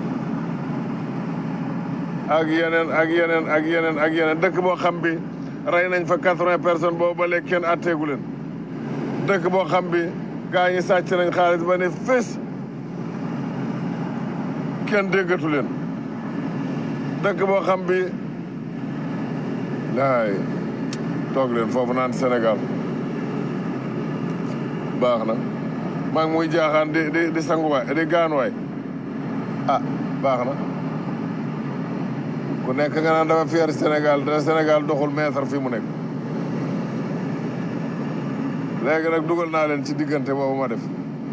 ak yeneen ak yeneen ak yeneen ak yeneen dëkk boo xam bi rey nañ fa quatre-vingts personnes boobu ba léegi kenn atteegu leen dëkk boo xam bi gaa ñi sàcc nañ xaalis ba ne fés kenn déggatu leen dëkk boo xam bi laay toog leen foofu naan Sénégal baax na maa ngi muy jaaxaan di di di sanguwaay di gaanuwaay ah baax na ku nekk nga naan dafa fier Sénégal te Sénégal doxul mètre fi mu nekk léegi nag dugal naa leen ci diggante boobu ma def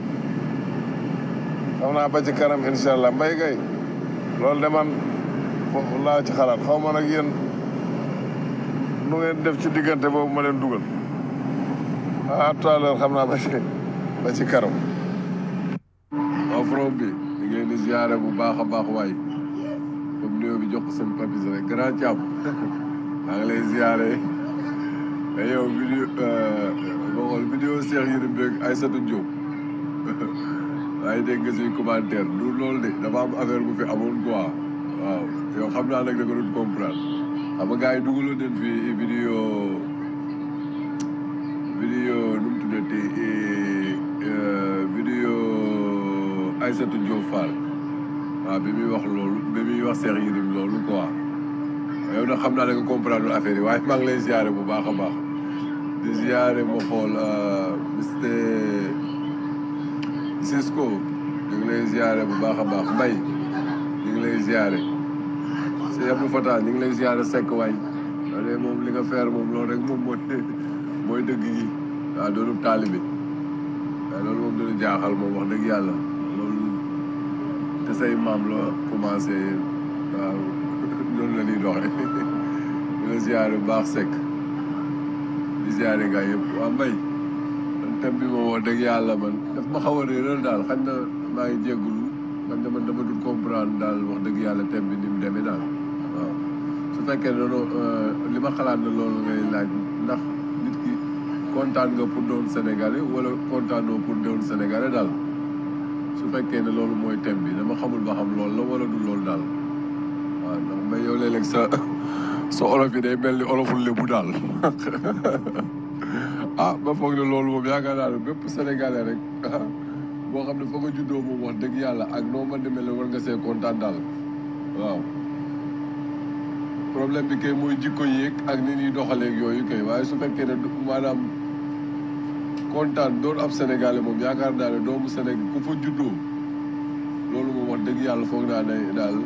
xam naa ba ci kanam incha allah mbay gay loolu de man foofu laa ci xalaat xaw ma nag yéen nu ngeen def ci diggante boobu ma leen dugal ah tout à l'heure xam naa ba ci ba ci kanam waaw from bi ñu ngi leen di ziare bu baax a baax waay comme nuyoo bi jox ko seen papis rek grand càmm maa ngi lay ziare mais yow vidéo boo xool vidéo Cheikh Yérim beeg Aïssatou Diop waaye dégg nga suy commentaire du loolu de dafa am affaire bu fi amoon quoi waaw yow xam naa nag da nga doon comprendre xam nga gars yi dugaloon nañ fi vidéo vidéo nu mu tuddati vidéo Aïssatou Diop Fall waaw bi muy wax loolu bi muy wax Cheikh Yérim loolu quoi yow nag xam naa da nga comprendre affaire yi waaye maa ngi lay ziare bu baax a baax di ziare ma xool Mister Cisco ñu ngi lay ziare bu baax a baax Mbay ñu ngi lay ziare si Abdou Fata ñu ngi lay ziare Seck waay loolu moom li nga feer moom loolu rek moom mooy mooy dëgg gi waaw doonu taalibi waaw loolu moom dina jaaxal moom wax dëgg yàlla loolu te say maam la commencé waaw loolu la ñuy doxee di la ziare bu baax Seck di ziare gaa yëpp waa Mbay thème bi moom wax dëgg yàlla man daf ma xaw a réeral daal xañ na maa ngi jéggulu man dama dama dul comprendre daal wax dëgg yàlla thème bi ni mu demee daal waaw su fekkee ne noonu li ma xalaat na loolu ngay laaj ndax nit ki kontaan nga pour doon sénégalais wala kontaanoo pour doon sénégalais daal su fekkee ne loolu mooy thème bi dama xamul ba xam loolu la wala du loolu daal waaw ndax mais yow léeg-léeg sa sa olof yi day mel ni oloful lébu daal ah ba foog ne loolu moom yaakaar naa ne bépp sénégalais rek boo xam ne fa nga juddoo moom wax dëgg yàlla ak noo mën di mel war nga see kontaan daal waaw problème bi kay mooy jikko yéeg ak ni ñuy doxaleeg yooyu kay waaye su fekkee ne du maanaam kontaan doon ab sénégalais moom yaakaar naa ne doomu Sénégal ku fa juddoo loolu moom wax dëgg yàlla foog naa ne daal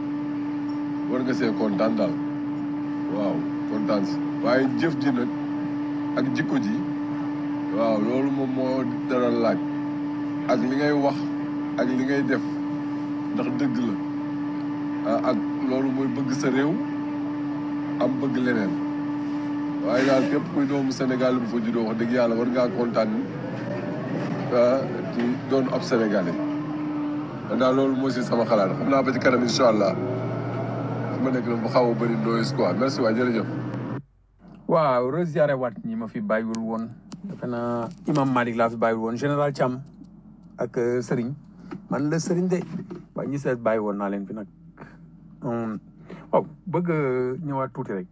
war nga see kontaan daal waaw kontaan si waaye jëf ji nag ak jikko ji waaw loolu moom moo dara laaj ak li ngay wax ak li ngay def ndax dëgg la ah ak loolu mooy bëgg sa réew am bëgg leneen waaye daal képp kuy doomu Sénégal bu fa juddoo wax dëgg yàlla war ngaa kontaan ah ci doon ab sénégalais man daal loolu moo si sama xalaat xam naa ba ci kanam incha allah fi ma nekk nag bu xaw a bëri noise quoi merci waay jërëjëf. waaw resiare waat ñi ma fi bàyyiwul woon defe naa imam Malik laa fi bàyyiwul woon général Thiam ak euh, Serigne man la Serigne de waaye ñi seet bàyyi woon naa leen fi nag Hum, waaw bëgg a ñëwaat tuuti rek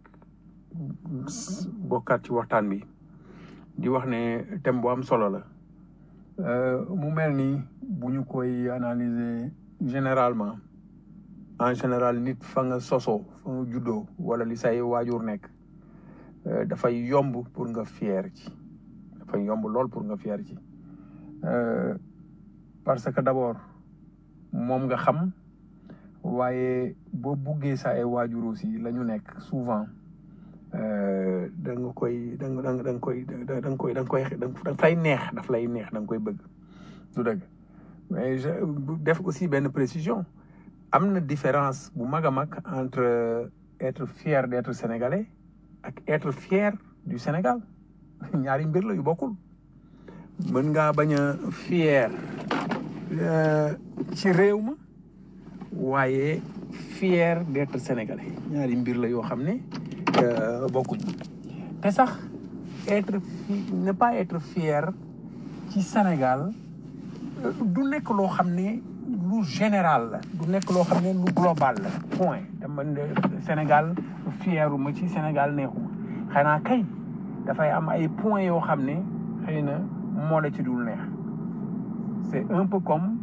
bokkaat ci waxtaan bi di wax ne thème bu am solo la Euh, mu mel ni bu ñu koy analyser généralement en général nit fa nga sosoo fa nga juddoo wala li say waajur nekk euh, dafay yomb pour nga fier ci dafay yomb lool pour nga fier ci Euh, parce que d'abord moom nga xam waaye boo buggee sa ay waajur aussi la ñu nekk souvent euh, da nga koy da nga da nga da nga koy da da nga koy da nga koy da nga fay neex daf lay neex da nga koy bëgg du dëgg mais je def aussi benn précision am na différence bu mag a mag entre être fier d'être sénégalais ak être fier du Sénégal ñaari mbir la yu bokkul mën ngaa bañ a fier euh, ci réew ma waaye fier d'être sénégalais ñaari mbir la yoo xam ne euh, bokkuñ te sax être fi ne pas être fier ci Sénégal euh, du nekk loo xam ne lu général la du nekk loo xam ne lu global la point dama ne Sénégal fieru ma ci Sénégal neexuma xanaa kay dafay am ay points yoo xam ne xëy na moo la ci dul neex c'est un peu comme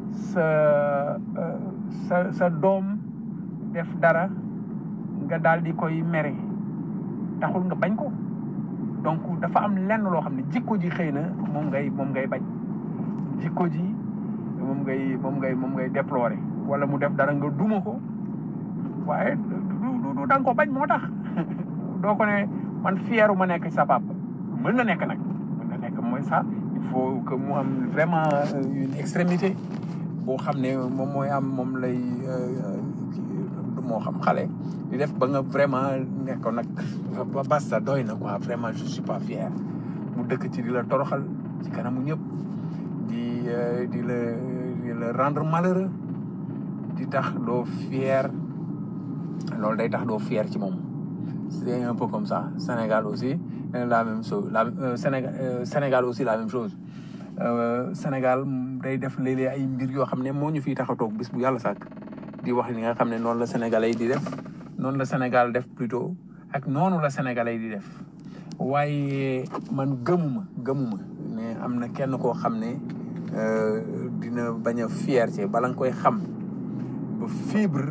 sa euh, sa sa doom def dara nga daal di koy mere taxul nga bañ ko donc dafa am lenn loo xam ne jikko ji xëy na moom ngay moom ngay bañ jikko ji moom ngay moom ngay moom ngay déplorer wala mu def dara nga duma ko waaye du du du da nga ko bañ moo tax doo ko ne man fieru ma nekk sa papa mën na nekk nag mën na nekk mooy ça il faut que mu am vraiment euh, une extrémité boo xam ne moom mooy am moom lay euh, kii, moo xam xale di def ba nga vraiment nekk nag ba basta doy na quoi vraiment je suis pas fier mu dëkk ci di la toroxal ci kanamu ñëpp di euh, di la di la rendre malheureux di tax doo fier loolu day tax doo fier ci moom c'est un peu comme ça Sénégal aussi euh, la même chose la euh, Sénégal euh, Sénégal aussi la même chose Euh, Sénégal mm, day def léeg-léeg ay mbir yoo xam ne moo ñu fiy tax a toog bis bu yàlla sàkk di wax li nga xam ne noonu la sénégalais yi di def noonu la Sénégal def plutôt ak noonu la sénégalais yi di def waaye man gëmuma gëmuma ne am na kenn koo xam ne euh, dina bañ a fierté bala nga koy xam ba fibre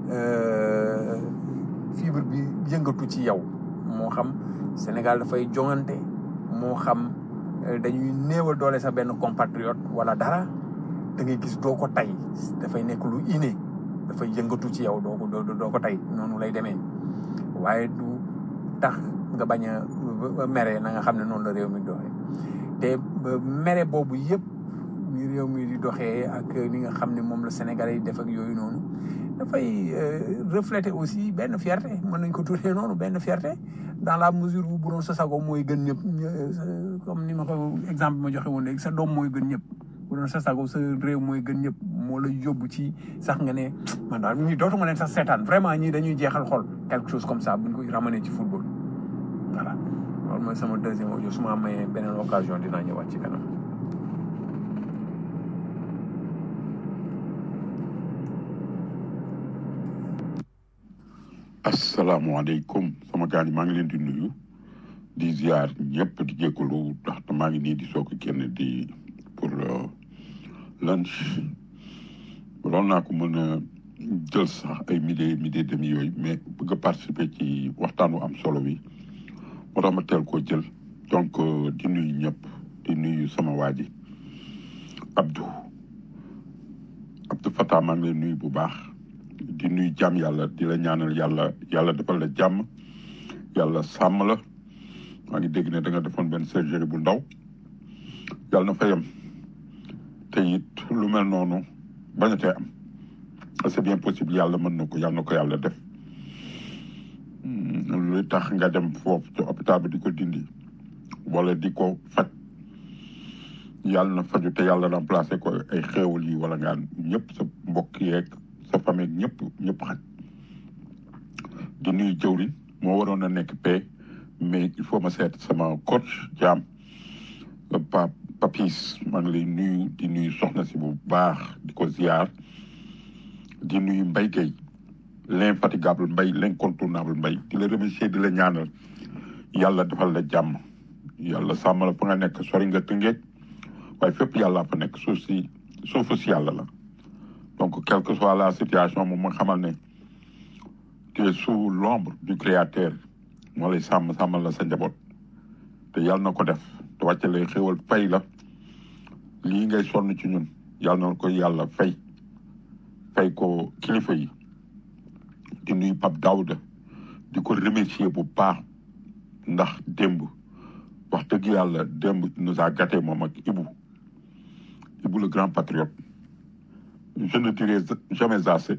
euh, fibre bi yëngatu ci yow moo xam Sénégal dafay joŋante moo xam euh, dañuy néewal doole sa benn compatriote wala dara da ngay gis doo ko tay dafay nekk lu inné dafay yëngatu ci yow doo ko doo doo ko tay noonu lay demee waaye du tax nga bañ a mere na nga xam ne noonu la réew mi doxee te ba mere boobu yëpp ni réew mi di doxee ak li nga xam ne moom la Sénégalais yi def ak yooyu noonu dafay euh, refléter aussi benn fierté mën nañ ko tuddee noonu benn fierté dans la mesure où bu doon sa sago mooy gën ñëpp ñë- comme ni ma ko exemple ma joxe woon léegi sa doom mooy gën ñëpp bu doon sa sago sa réew mooy gën ñëpp moo la yóbbu ci sax nga ne man daal ñii dootuma leen sax seetaan vraiment ñii dañuy jeexal xol quelque chose comme ça buñ ko ramener ci football voilà loolu mooy sama deuxième audio su ma amee beneen occasion dinaa ñëwaat ci kanam. asalaamaaleykum sama gars yi maa ngi leen di nuyu di ziar ñëpp di jégalu ndax maa ngi nii di soog a génn di pour euh, lunch waroon naa ko mën a jël sax ay midi midi demi yooyu mais bëgg a participer ci waxtaan wu am solo wi moo tax ma teel koo jël donc euh, di nuyu ñëpp di nuyu sama waa ji Abdou Abdou Fatah maa ngi lay nuyu bu baax di nuyu jàmm yàlla di la ñaanal yàlla yàlla defal la jàmm yàlla sàmm la maa ngi dégg ne da nga defoon benn surgerie bu ndaw yàlla na fa yem te it lu mel noonu bañatee am c'est bien possible yàlla mën na ko yàlla na ko yàlla def lu tax nga dem foofu ci hôpital bi di ko dindi wala di ko faj yàlla na faju te yàlla remplacé ko ay xéewal yi wala ngaan ñëpp sa mbokk yeeg sa famille ñëpp ñëpp xaj di nuyu jëwriñ moo waroon a nekk paix mais il faut ma seet sama coach jaam pa papis maa ngi lay nuyu di nuyu soxna si bu baax di ko ziar di nuyu Mbaye Gueye l'infatigable Mbaye l'incontournable Mbaye di la remercier di la ñaanal yàlla defal la jàmm yàlla sàmm la fa nga nekk sori nga tëngeej waaye fépp yàlla fa nekk suuf si suufu si yàlla la donc quelle que soit la situation moom ma xamal ne tu es sous l'ombre du créateur moo lay sàmm sàmmal la sa njaboot te yàlla na ko def te wàcce lay xéwal fay la lii ngay sonn ci ñun yàlla na ko yàlla fay fay ko kilifa yi di nuyu Pape Daouda di ko remercier bu baax ndax démb wax dëgg yàlla démb nous a gâté moom ak Ibou Ibou le grand patriote je ne dirai jamais assez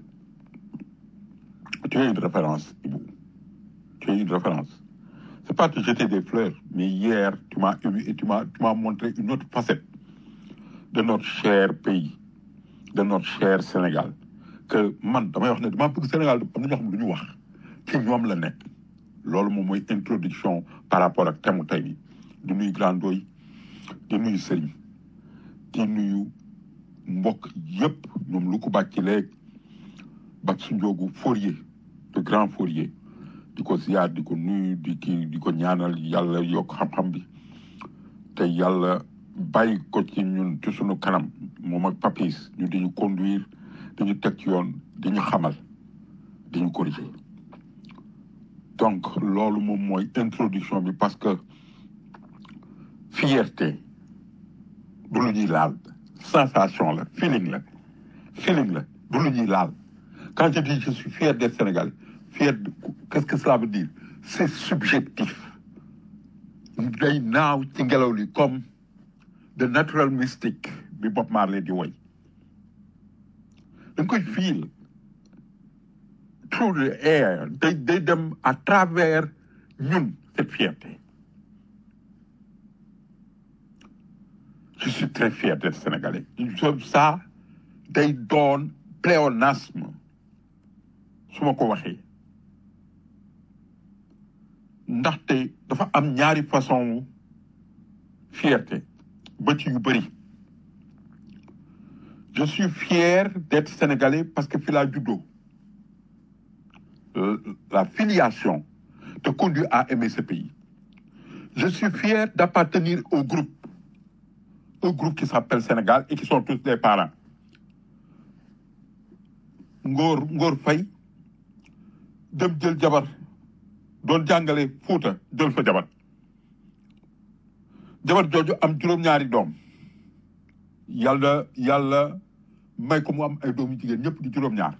tu es une référence Ibou tu es une référence c'est pas te jeter des fleurs mais hier tu m'as ému et tu m'as tu m'as montré une autre facette de notre cher pays de notre cher Sénégal que man damay wax ne dama bëgg Sénégal am na ñoo xam ne du ñu wax ci ñoom la nekk loolu moom mooy introduction par rapport ak thème tey bi di nuyu grandoy di nuyu sëriñ di nuyu mbokk yëpp ñoom lu ko bàcc léeg bak su njoogu Fourier de grand Fourier di ko ziar di ko nuyu di kii di ko ñaanal yàlla yokk xam-xam bi te yàlla bàyyi ko ci ñun ci sunu kanam moom ak papis ñu di ñu conduire di ñu teg ci yoon di ñu xamal di ñu corriger donc loolu moom mooy introduction bi parce que fierté du lu ñuy laal sensation la feeling la feeling la du lu ñuy laal quand je dis je suis fier d'être Sénégalais fier de qu'est-ce que cela veut dire c'est subjectif day naaw ci ngelaw li comme the natural mystic bi Bob Marley di woy da nga koy feel through the air day day dem à travers ñun cette fierté je suis très fier d'être sénégalais ça day doon pléonasme su ma ko waxee ndaxte dafa am ñaari façon fierté ba ci yu bëri je suis fier d'être sénégalais parce que fi laa juddoo la filiation te conduit à aimer ce pays je suis fier d'appartenir au groupe un groupe qui s'appelle Sénégal et qui sont tous des parents Ngor Ngor Faye dem jël jabar doon jàngale Fuuta jël fa jabar jabar jooju am juróom-ñaari doom yàlla yàlla may ko mu am ay doomu jigéen ñëpp di juróom-ñaar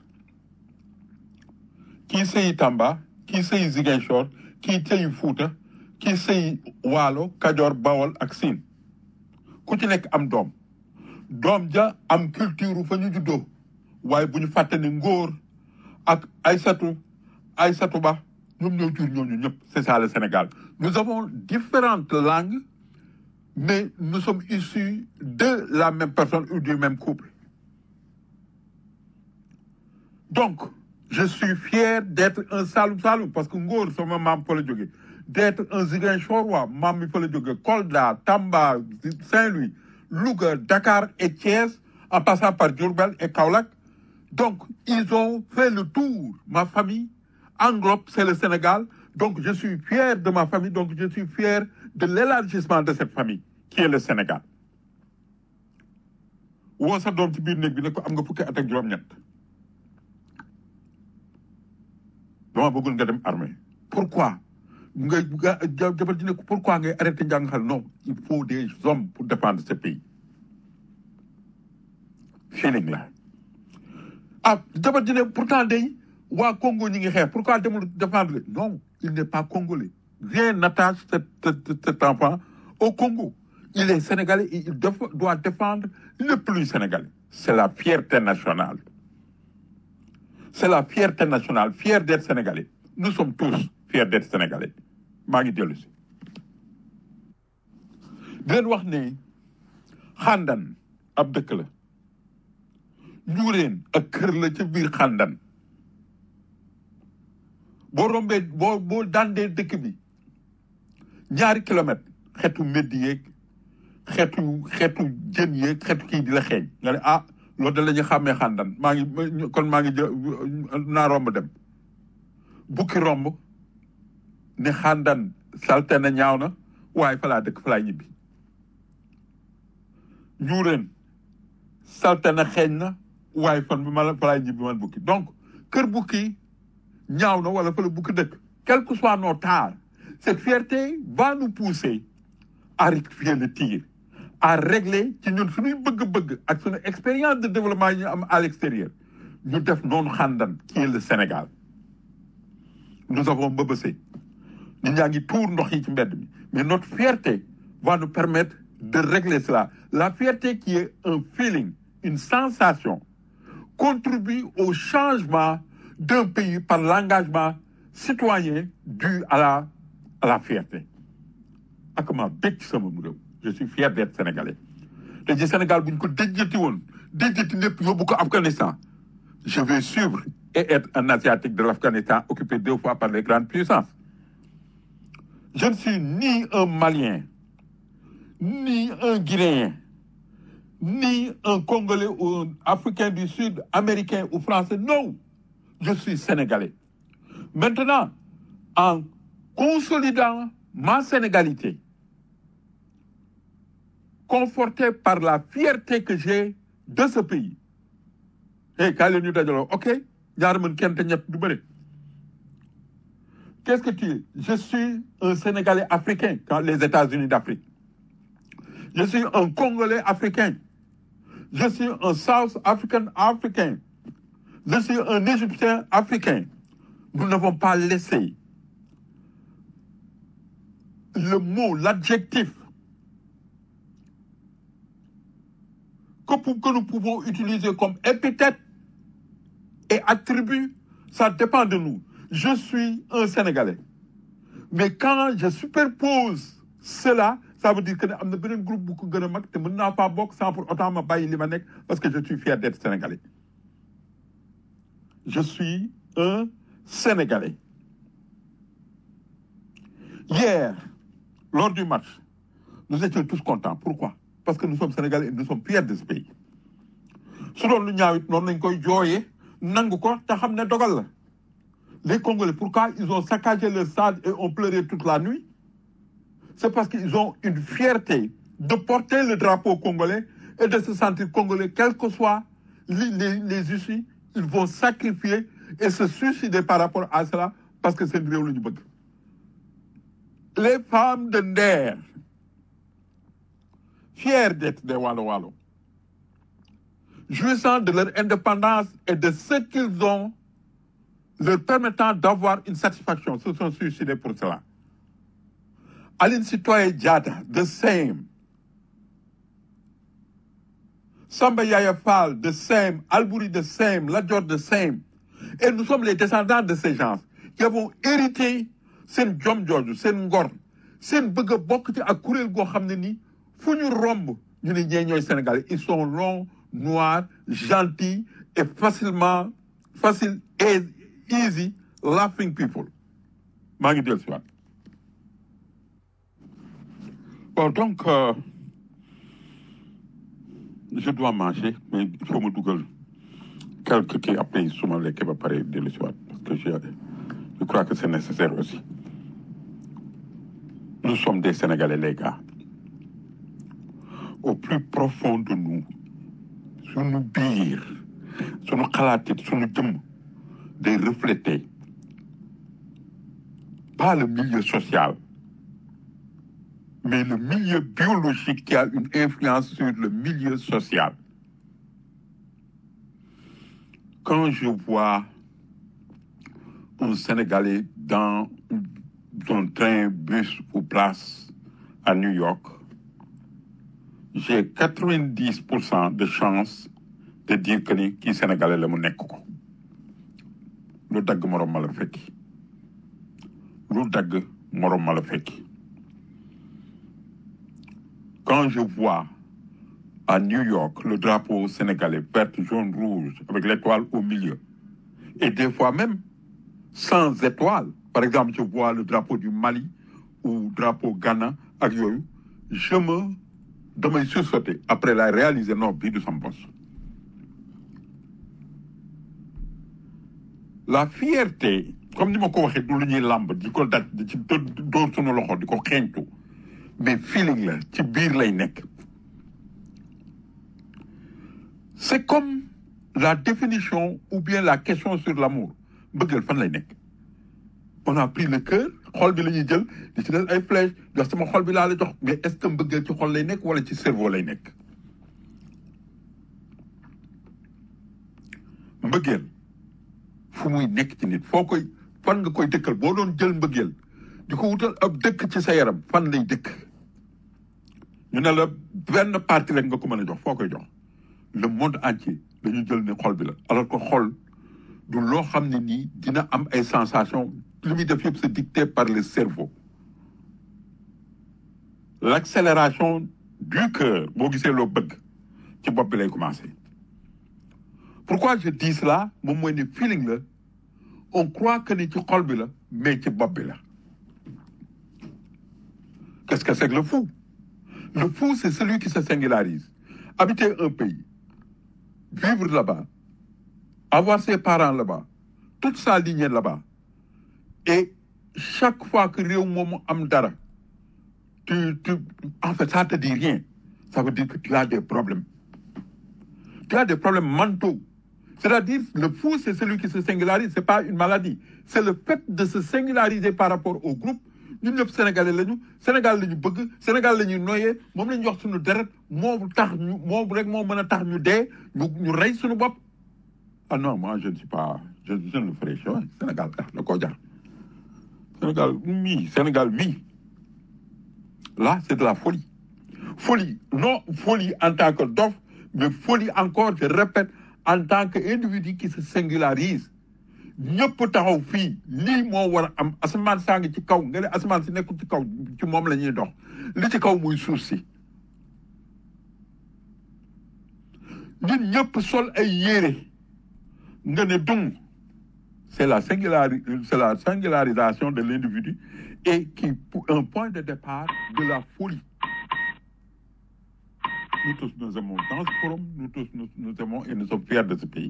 kii sëyi Tamba kii sëyi Ziguinchor kii sëyi Fuuta kii sëyi Waalo Kajoor Bawol ak Siin ku ci nekk am doom doom ja am culture fa ñu juddoo waaye bu ñu fàtte ni ngóor ak Aysatu Aysatu Ba ñoom ñoo jur ñooñu ñëpp c'est ça le Sénégal nous avons différentes langues mais nous sommes issus de la même personne ou du même couple donc je suis fier d'être un Saloum Saloum parce que ngóor sama maam fa la jóge d'être un Ziguinchorois maam mi fa la jóge Kolda Tamba Saint-Louis Louga Dakar et Thiès en passant par Diourbel et Kaolack donc ils ont fait le tour ma famille englobe c'est le Sénégal donc je suis fier de ma famille donc je suis fier de l'élargissement de cette famille qui est le Sénégal woo sa doom ci biir néeg bi ne ko am nga fukki at ak juróom-ñett dama bëggul nga dem armée pourquoi nga nga jabar ji ne ko pourquoi ngay arrêté njàng xale non il faut des hommes pour défendre ce pays feeling la ah jabar ji ne pourtant day waa Congo ñi ngi xeex pourquoi demul défendre non il n'est pas congolais rien n'attache cet, cet, cet enfant au Congo il est sénégalais et il def- doit défendre le plus sénégalais c'est la fierté nationale c'est la fierté nationale fier d'être sénégalais nous sommes tous fiers d'être sénégalais maa ngi dellu si di leen wax ne xàndan ab dëkk la njuureen ak kër la ca biir xàndan boo rombee boo boo dandee dëkk bi ñaari kilomètre xeetu mbedd yeeg xeetu xeetu jën yeeg xeetu kii di la xeeñ nga ne ah loolu da la ñu xàmmee xàndan maa ngi ma- kon maa ngi jë naa romb dem bukki romb ne xàndan salte na ñaaw na waaye fa laa dëkk fa laa ñibbi njuureen salte na xeeñ na waaye fan bi ma la fa laa ñibbi man bukki donc kër bukki ñaaw na wala fa la bukki dëkk quel que soit nos tares cette fierté va nous pousser à rectifier le tir à régler ci ñun suñuy bëgg-bëgg ak suñu expérience de développement yi ñu am à l'extérieur ñu def noonu xàndan qui est le Sénégal nous avons mbëbësee nit ñaa ngi tuur ndox yi ci mbedd mi mais notre fierté va nous permettre de régler cela la fierté qui est un feeling une sensation contribue au changement d'un pays par l'engagement citoyen dû à la à la fierté ak ma bég ci sama réew je suis fier d'être sénégalais te ji Sénégal bu ñu ko déjjati woon déjjati lépp yóbbu ko Afghanistan je vais suivre et être un asiatique de l'Afghanistan occupé deux fois par les grandes puissances je ne suis ni un Malien ni un Guinéen ni un Congolais ou un Africain du Sud, Américain ou Français. Non, je suis Sénégalais. Maintenant, en consolidant ma sénégalité, conforté par la fierté que j'ai de ce pays. Et quand les dajaloo, ok, ñaar mën kenn te ñett du bëri. Qu'est-ce que tu es? Je suis un Sénégalais africain, quand les États-Unis d'Afrique. Je suis un Congolais africain. Je suis un South African africain. Je suis un Égyptien africain. Nous n'avons pas laissé le mot, l'adjectif que, pou- que nous pouvons utiliser comme épithète et attribut, ça dépend de nous. Je suis un Sénégalais. Mais quand je superpose cela, ça veut dire que am na beneen groupe bu ko gën a mag te mën naa faa bokk sans pour autant ma bàyyi li ma nekk parce que je suis fier d'être Sénégalais. Je suis un Sénégalais. Hier, lors du match, nous étions tous contents. Pourquoi? Parce que nous sommes Sénégalais et nous sommes fiers de ce pays. su doon lu ñaaw it noonu lañ koy jooyee nangu ko te xam ne dogal la. Les Congolais, pourquoi ils ont saccagé le stade et ont pleuré toute la nuit? C'est parce qu'ils ont une fierté de porter le drapeau congolais et de se sentir congolais, quel que soit les, les, les issues, ils vont sacrifier et se suicider par rapport à cela parce que c'est réew la ñu bëgg. Les femmes de Nder, fières d'être des Walo Walo, jouissant de leur indépendance et de ce qu'ils ont leur permettant d'avoir une satisfaction, se sont suicidés pour cela. Aline Sitoé Diata, the same. Samba Yaya Fall, the same. Albouri, the same. Ladjor, the same. Et nous sommes les descendants de ces gens qui avons hérité seen jom jooju seen ngor seen bëgg a bokk ci ak kuréel goo xam ne ni fu ñu romb ñu ne ñee ñooy Sénégalais ils sont longs noirs gentils et facilement facile et easy laughing people maa ngi dellu si waat bon donc euh, je dois manger mais il faut me dugal quelques kii après su ma lekkee ba pare dellu si waat parce que je je crois que c'est nécessaire aussi nous sommes des Sénégalais les gars au plus profond de nous sunu biir sunu xalaatit sunu jëmm day refléter pas le milieu social, mais le milieu biologique qui a une influence sur le milieu social. Quand je vois un Sénégalais dans un train, bus ou place à New York, j'ai 90% de chances de dire que ni kii Sénégalais la mu nekk ko lu dagg morom ma la fekki lu dagg morom ma la fekki quand je vois à New York le drapeau sénégalais vert jaune rouge avec l'étoile au milieu et des fois même sans étoile par exemple je vois le drapeau du Mali ou drapeau Ghana ak yooyu je me damay sursauter après la réaliser non bii du sam bos la fierté comme ni ma ko waxee du lu ñuy làmb di ko daj di ci dóor sunu loxo di ko xeeñtu mais feeling la ci biir lay nekk c'est comme la définition ou bien la question sur l'amour mbëggeel fan lay nekk on a pris le cœur xol bi la ñuy jël di ci def ay flèche jox sama xol bi laa la jox mais est-ce que mbëggeel ci xol lay nekk wala ci cerveau lay nekk mbëggeel fu muy nekk ci nit foo koy fan nga koy dëkkal boo doon jël mbëggeel di ko wutal ab dëkk ci sa yaram fan lay dëkk ñu ne la benn partie rek nga ko mën a jox foo koy jox le monde entier dañu jël ne xol bi la alors que xol du loo xam ne nii dina am ay sensation li muy def yëpp c'est dicté par le cerveau l'accélération du cœur boo gisee loo bëgg ci bopp bi lay commencer pourquoi je dis cela moom mooy ne feeling la on croit que ni ci xol bi la mais ci bopp bi la qu'est-ce que c'est que le fou le fou c'est celui qui se singularise habiter un pays vivre là-bas avoir ses parents là-bas toute sa lignée là-bas et chaque fois que réew moomu am dara tu tu en fait ça te dit rien ça veut dire que tu as des problèmes tu as des problèmes mentaux c'est-à-dire le fou c'est celui qui se singularise c'est pas une maladie c'est le fait de se singulariser par rapport au groupe ñun ñëpp sénégalais lañu Sénégal lañu bëgg Sénégal la ñuy noyee moom la ñu wax suñu deret moo tax ñu moom rek moo mën a tax ñu dee ñu ñu rey suñu bopp ah non moi je ne suis pas je je ne le ferai jamais Sénégal ah da koo jar Sénégal mii Sénégal mii là c'est de la folie folie non folie en tant que dof mais folie encore je répète en tant que individu qui se singularise ñëpp taxaw fii lii moo war a am asamaan saa ngi ci kaw nga ne asamaan si nekkul ci kaw ci moom la ñuy dox li ci kaw muy suuf si ñun ñëpp sol ay yére nga ne dung c'est la singulari c'est la singularisation de l'individu et qui un point de départ de la folie nous tous nous aimons dans ce forum nous tous nous, nous aimons et nous sommes fiers de ce pays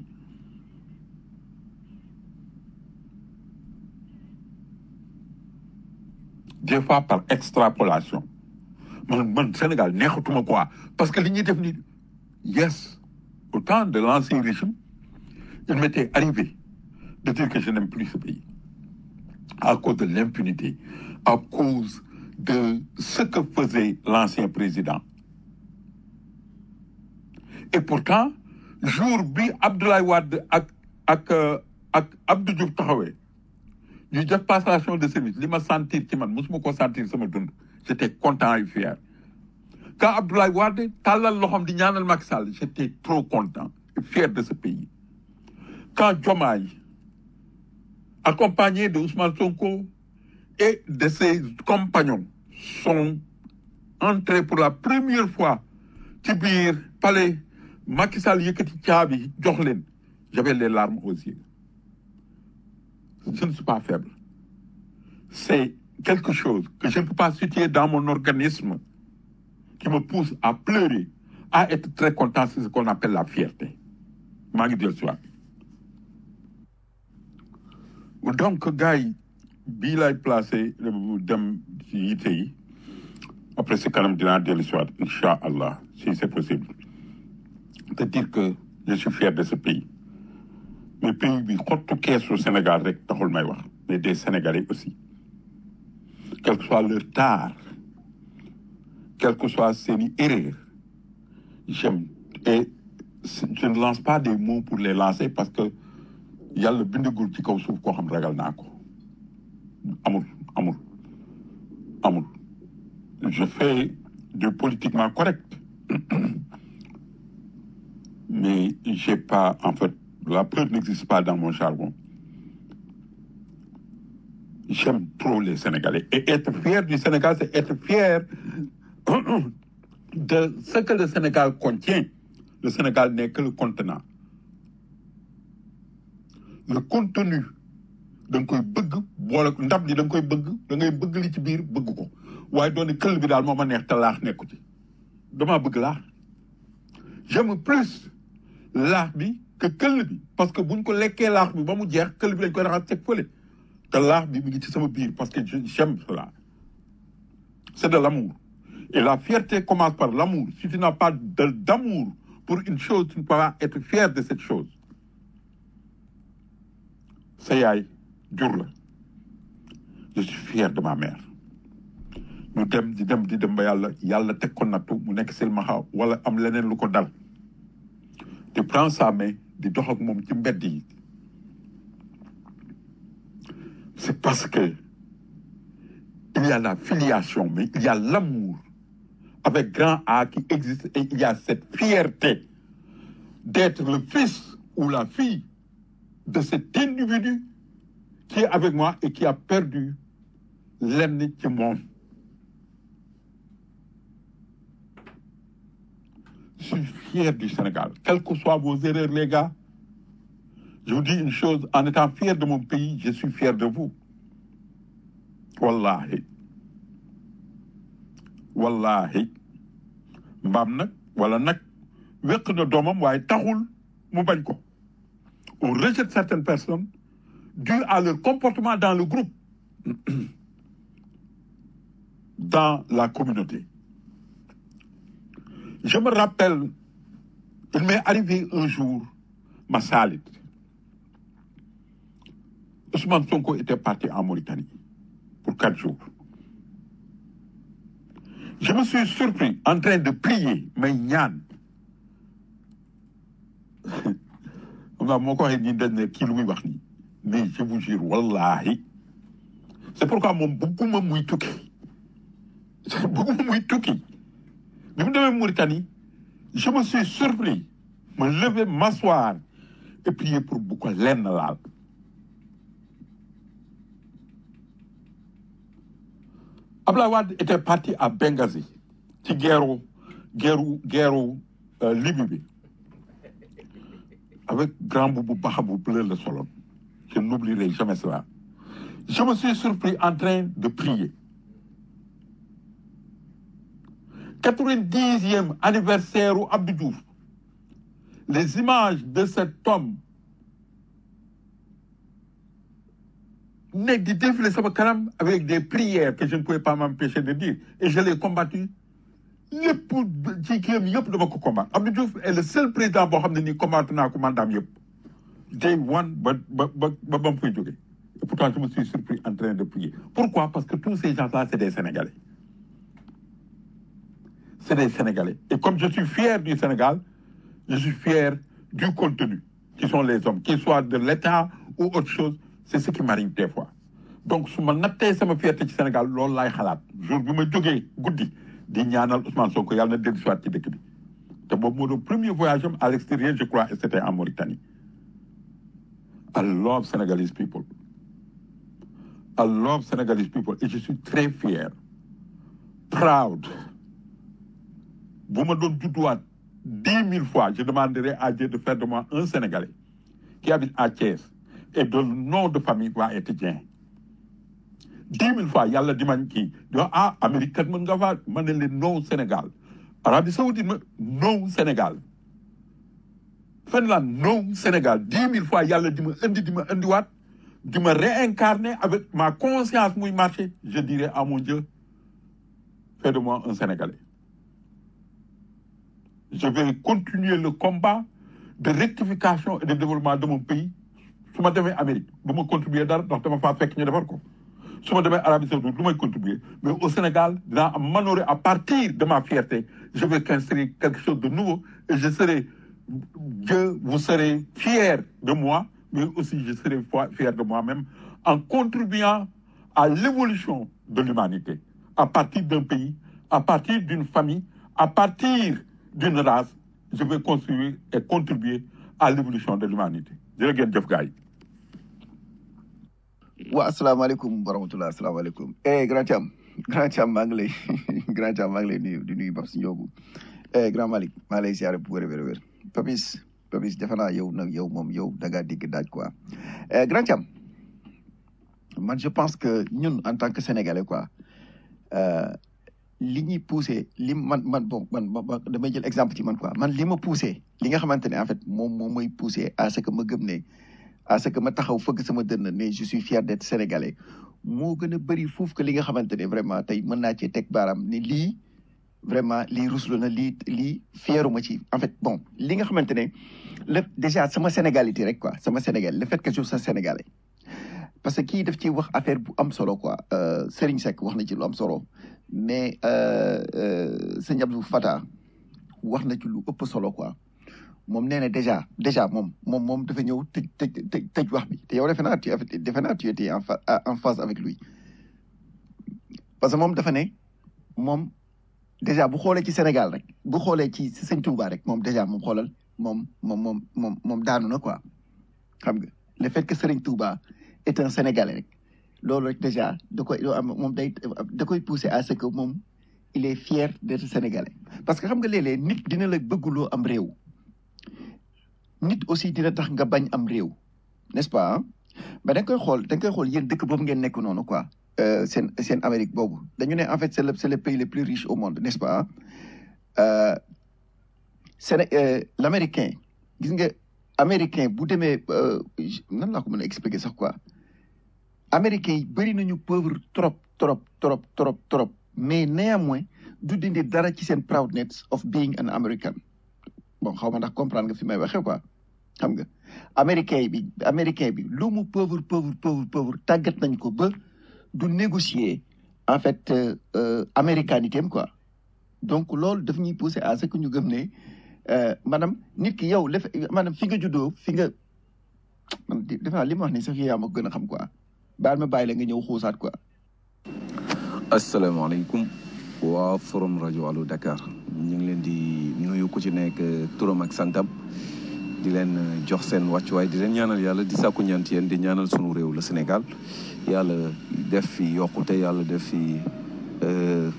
des fois par extrapolation man man Sénégal neexatuma quoi parce que li ñuy def ni yes au temps de l'ancien régime il m'était arrivé de dire que je n'aime plus ce pays à cause de l'impunité à cause de ce que faisait l'ancien président et pourtant jour bi Abdoulaye Wade ak ak ak Abdou Diouf taxawee ñu def passation de service li ma sentir ci man mosuma ko sentir sama dund j'étais content et fier quand Abdoulaye Wade tàllal loxoom di ñaanal Macky Sall j'étais trop content et fier de ce pays quand Diomaye accompagné de Ousmane Sonko et de ses compagnons sont entrés pour la première fois ci biir palais Macky Sall yëkkati caabi jox leen j'avais les larmes aux yeux je ne suis pas faible c'est quelque chose que je ne peux pas situer dans mon organisme qui me pousse à pleurer à être très content c'est ce qu'on appelle la fierté maa ngi del soit donc gars yi bii lay placé dem ci yitte yi après si kanam dinaa dellu soit incha allah si c'est possible de dire que je suis fier de ce pays mais pays bi xottu keesu Sénégal rek taxul may wax mais des Sénégalais aussi quel que soit leur tard quel que soit seeni erreur j'aime et je ne lance pas des mots pour les lancer parce que yàlla bindagul ci kaw suuf koo xam ragal naa ko amul amul amul je fais du politiquement correct mais j'ai pas en fait la peur n'existe pas dans mon jargon j'aime trop les Sénégalais et être fier du Sénégal c'est être fier de ce que le Sénégal contient le Sénégal n'est que le contenant le contenu da nga koy bëgg boole ndab li da nga koy bëgg da ngay bëgg li ci biir bëgg ko waaye doone këll bi daal moo ma neex te laax nekku ci damaa bëgg laax j'aime plus laax bi que këll bi parce que buñ ko lekkee laax bi ba mu jeex këll bi lañ koy raxas teg fële te laax bi mi ngi ci sama biir parce que j'aime cela c'est de l'amour et la fierté commence par l'amour si tu n'as pas de d'amour pour une chose tu ne peux pas être fier de cette chose sa yaay jur la je suis fier de ma mère ñu dem di dem di dem ba yàlla yàlla teg ko nattu mu nekk silmaxa wala am leneen lu ko dal tu prends sa main di dox ak moom ci mbedd yi c'est parce que il y a la filiation mais il y a l'amour avec grand A qui existe et il y a cette fierté d'être le fils ou la fille de cet individu qui est avec moi et qui a perdu lenn ci moom je suis fier du Sénégal quelles que soient vos erreurs les gars je vous dis une chose en étant fier de mon pays je suis fier de vous wallahi wallahi mbaam nag wala nag wéq na doomam waaye taxul mu bañ ko on rejette certaines personnes dû à leur comportement dans le groupe dans la communauté je me rappelle il m'est arrivé un jour ma salit Ousmane Sonko était parti en Mauritanie pour quatre jours je me suis surpris en train de prier may ñaan xam naa moo ko waxee nii dañ ne kii lu muy wax nii mais je vous jure wallahi c'est pourquoi moom bëgguma muy tukki bëgguma muy tukki bi mu demee Mauritanie je me suis surpris me lever m'asseoir et prier pour bu ko lenn laal Abdoulaye Wade était parti à Benghazi ci guerru guerru guerru Libye bi avec grand boubou baxa bu bleu le solo je n'oublierai jamais cela je me suis surpris en train de prier quatre-vingt-dixième anniversaire u Abdou Diouf les images de cet homme nekk di défiler sama kanam avec des prières que je ne pouvais pas m'empêcher de dire et je l'ai combattu lépp ci kiyam yëpp dama ko combattre Abdou Diouf est le seul président boo xam ne nii combattre naa ko mandaam yëpp day one ba ba ba ba ba mu fay jógee et pourtant je me suis surpris en train de prier pourquoi parce que tous ces gens-là c'est des Sénégalais c'est des Sénégalais et comme je suis fier du Sénégal je suis fier du contenu qui sont les hommes qu'ils soient de l'État ou autre chose c'est ce qui m'arrive des fois donc su ma nattee sama fierté ci Sénégal loolu laay xalaat jour bi ma jógee guddi di ñaanal Ousmane Sonko yàlla na dellu siwaat ci dëkk bi te boobu moo doon premier voyage am à l'extérieur je crois et c'était en Mauritanie I love Senegalese people I love Senegalese people et je suis très fier proud bu ma doon judduwaat dix mille fois je demanderai à Dieu de faire de moi un Sénégalais qui habite à Thiès et dont le nom de famille va être Dieng dix mille fois yàlla di man kii di wax ah Amérique kat mën nga faa ma ne leen non Sénégal Arabie Saoudite ma non Sénégal Finlande non Sénégal dix mille fois yàlla di ma indi di ma indiwaat di ma réincarner avec ma conscience muy marché je dirais à mon Dieu fais de moi un Sénégalais je vais continuer le combat de rectification et de développement de mon pays su ma demee Amérique bu ma contribuer dara ndax dama faa fekk ñu defar ko su ma demee Arabie Saoudite lu may contribuer mais au Sénégal dinaa am m'honorer à partir de ma fierté je vais construire quelque chose de nouveau et je serai Dieu vous serez fiers de moi mais aussi je serai foi- fier de moi-même en contribuant à l'évolution de l'humanité à partir d'un pays à partir d'une famille à partir d'une race je vais construire et contribuer à l'évolution de l'humanité jërë ngeen jëf gars yi waa asalaamaaleykum wa rahmatulah asalaamaaleykum eh grand Thiam grand Thiam maa ngi lay grand Thiam maa ngi lay nuyu di nuyu Babs Ndiogu eh grand Malick maa lay ziare bu wér a wér a wér Papis Papis defe naa yow nag yow moom yow da ngaa digg daaj quoi eh grand Thiam man je pense que ñun en tant que sénégalais quoi euh, li ñuy poussé li man man bon man ma- ma- damay jël exemple ci man quoi man li ma poussé li nga xamante ne en fait moom moom mooy poussé à ce que ma gëm ne à ce que ma taxaw fëgg sama dënn ne je suis fier d'être sénégalais moo gën a bëri foofu que li nga xamante ne vraiment tey mën naa cee teg baaraam ne lii vraiment lii ruslu na lii lii fieruma ci en fait bon li nga xamante ne le déjà sama sénégalité rek quoi sama sénégal le fait que je sois sénégalais parce que kii daf ci wax affaire bu am solo quoi euh, Serigne Seck wax na ci lu am solo mais euh, euh, sëñ Abdou Fata wax na ci lu ëpp solo quoi moom nee na déjà déjà moom moom moom dafa ñëw tëj tëj tëj tëj wax bi te yow defe naa tu defe naa tu étais en fa en phase avec lui parce que moom dafa ne moom déjà bu xoolee ci Sénégal rek bu xoolee ci sëñ Touba rek moom déjà moom xoolal moom moom moom moom moom daanu na quoi xam nga le fait que Serigne Touba est un Sénégalais rek loolu rek déjà da koy loo am moom day da koy pousser à ce que moom il est fier d'être Sénégalais parce que xam nga léeg-léeg nit dina la bëgguloo am réew nit aussi dina tax nga bañ am réew n'est-ce pas ah mais da nga koy xool da nga koy xool yéen dëkk boobu ngeen nekk noonu quoi euh, seen seen Amérique boobu dañu ne en fait c'est le c'est le pays le plus riche au monde n'est-ce pas euh, Séné euh, l'américain gis nga américain bu demee euh, nan laa ko mën a expliquer sax quoi américain yi bëri nañu pauvre trop trop trop trop trop mais néanmoins du dindi dara ci seen proudness of being an American bon xaw ma ndax comprendre nga fi may waxee quoi xam nga américain bi américain bi lu mu pauvre pauvre pauvre pauvre tàggat nañ ko ba du négocier en fait euh, euh, américanité am quoi donc loolu daf ñuy pousser à ce que ñu gëm ne euh, maanaam nit ki yow lef maanaam fi nga juddoo fi nga man di- defe naa li ma wax ni sax yaa ma ko gën a xam quoi baal ma bàyyi la nga ñëw xuusaat quoi asalaamaaleykum waa forum rajo Allo Dakar ñu ngi leen di nuyu ku ci nekk turam ak santam di leen jox seen wàccuwaay di leen ñaanal yàlla di sàkku ñaan ci yéen di ñaanal sunu réew la Sénégal yàlla def fi yokkute yàlla def fi euh,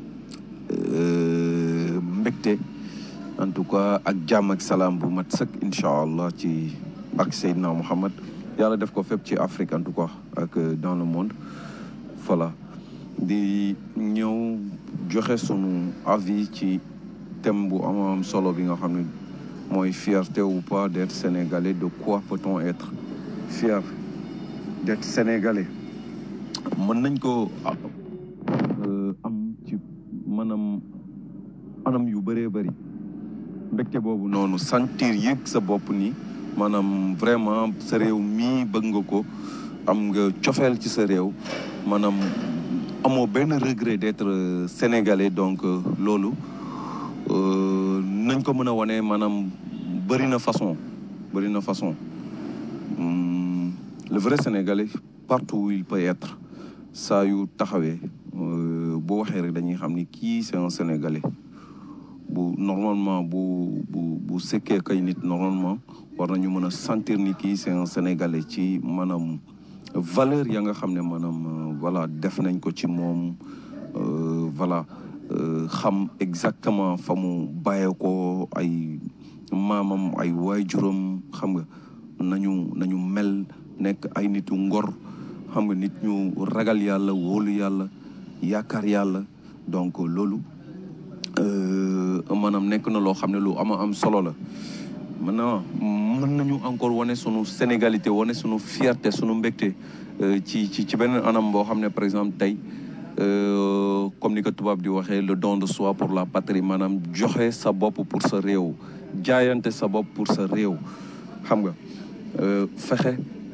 euh, mbégte en tout cas ak jàmm ak salaam bu mat sëkk incha allah ci barke Seydina Muhammad yàlla def ko fépp ci Afrique en tout cas ak euh, dans le monde voilà di ñëw joxe sunu avis ci thème bu am am solo bi nga xam ne mooy fierté ou pas d'être sénégalais de quoi peut-on être fier d'être sénégalais mën nañ ko euh, am ci maanaam anam yu bëree bëri mbégte boobu noonu sentir yëg sa bopp ni maanaam vraiment sa réew mii bëgg nga ko am nga cofeel ci sa réew maanaam amoo benn regret d'être euh, sénégalais donc euh, loolu euh, nañ ko mën a wane maanaam bëri na façon bëri na façon Hum, le vrai sénégalais partout où il peut être saa yu taxawee euh, boo waxee rek dañuy xam ni kii c'est un sénégalais bu normalement bu bu bu sekkee kay nit normalement war nañu mën a sentir ni kii c'est un sénégalais ci maanaam valeur ya nga xam ne maanaam euh, voilà def nañ ko ci moom euh, voilà euh, xam exactement fa mu bàyyee ko ay maamam ay waajuram xam nga nañu nañu mel nekk ay nitu ngor xam nga nit ñu ragal yàlla wóolu yàlla yaakaar yàlla donc loolu euh, maanaam nekk na loo xam ne lu ama am solo la maintenant mën nañu encore wane sunu sénégalité wane sunu fierté sunu mbégte euh, ci ci ci beneen anam boo xam ne par exemple tey euh, comme ni ko tubaab di waxee le don de soi pour la patrie maanaam joxe sa bopp pour sa réew jaayante sa bopp pour sa réew xam nga euh, fexe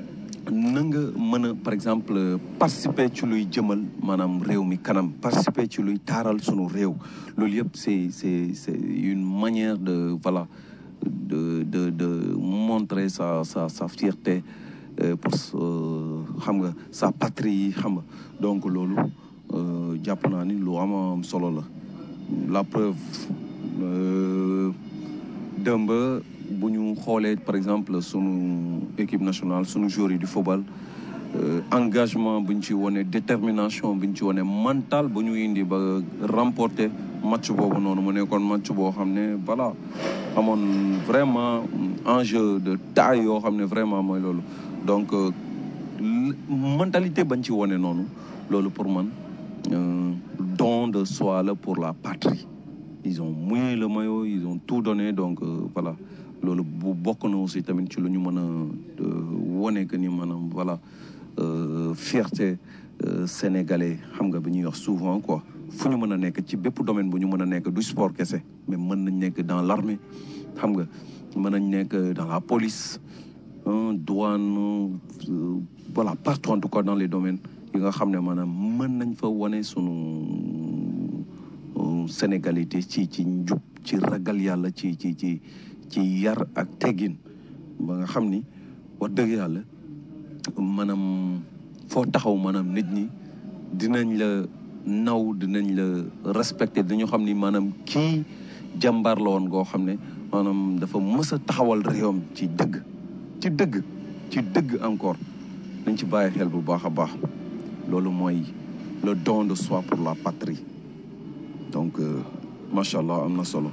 na nga mën a par exemple participer ci luy jëmal maanaam réew mi kanam participer ci luy taaral sunu réew loolu yëpp c'est c'est c'est une manière de voilà de de de montrer sa sa sa fierté euh, pour xam nga sa patrie xam nga donc loolu euh, jàpp naa ni lu am am solo la la preuve euh, dëmb bu ñu xoolee par exemple sunu équipe nationale sunu joueurs yi di football euh, engagement bu ñu ci wone détermination bu ñu ci wone mental bu ñu indi ba remporter match boobu noonu mu nekkoon match boo xam ne voilà amoon vraiment enjeu de taille yoo xam ne vraiment mooy loolu donc euh, mentalité bañ ci wone noonu loolu pour man euh, don de soi la pour la patrie ils ont mouillé le maillot ils ont tout donné donc euh, voilà loolu bu bokk na aussi tamit ci lu ñu mën a wone que ni maanaam voilà euh, fierté euh, sénégalais xam nga bi ñuy wax souvent quoi fu ñu mën a nekk ci bépp domaine bu ñu mën a nekk du sport kese mais mën nañ nekk dans l'armée xam nga mën nañ nekk dans la police hein, douane euh, voilà partout en tout cas dans les domaines yi nga xam ne maanaam mën nañ fa wane sunu euh, sénégalité ci ci njub ci ragal yàlla ci ci ci ci yar ak teggin ba nga xam ni wax dëgg yàlla maanaam foo taxaw maanaam nit ñi dinañ la naw dinañ la respecté dañu xam ni maanaam kii jàmbaar la woon goo xam ne maanaam dafa mës a taxawal réewam ci dëgg ci dëgg ci dëgg encore nañ ci bàyyi xel bu baax a baax loolu mooy le don de soi pour la patrie donc euh, macha allah am na solo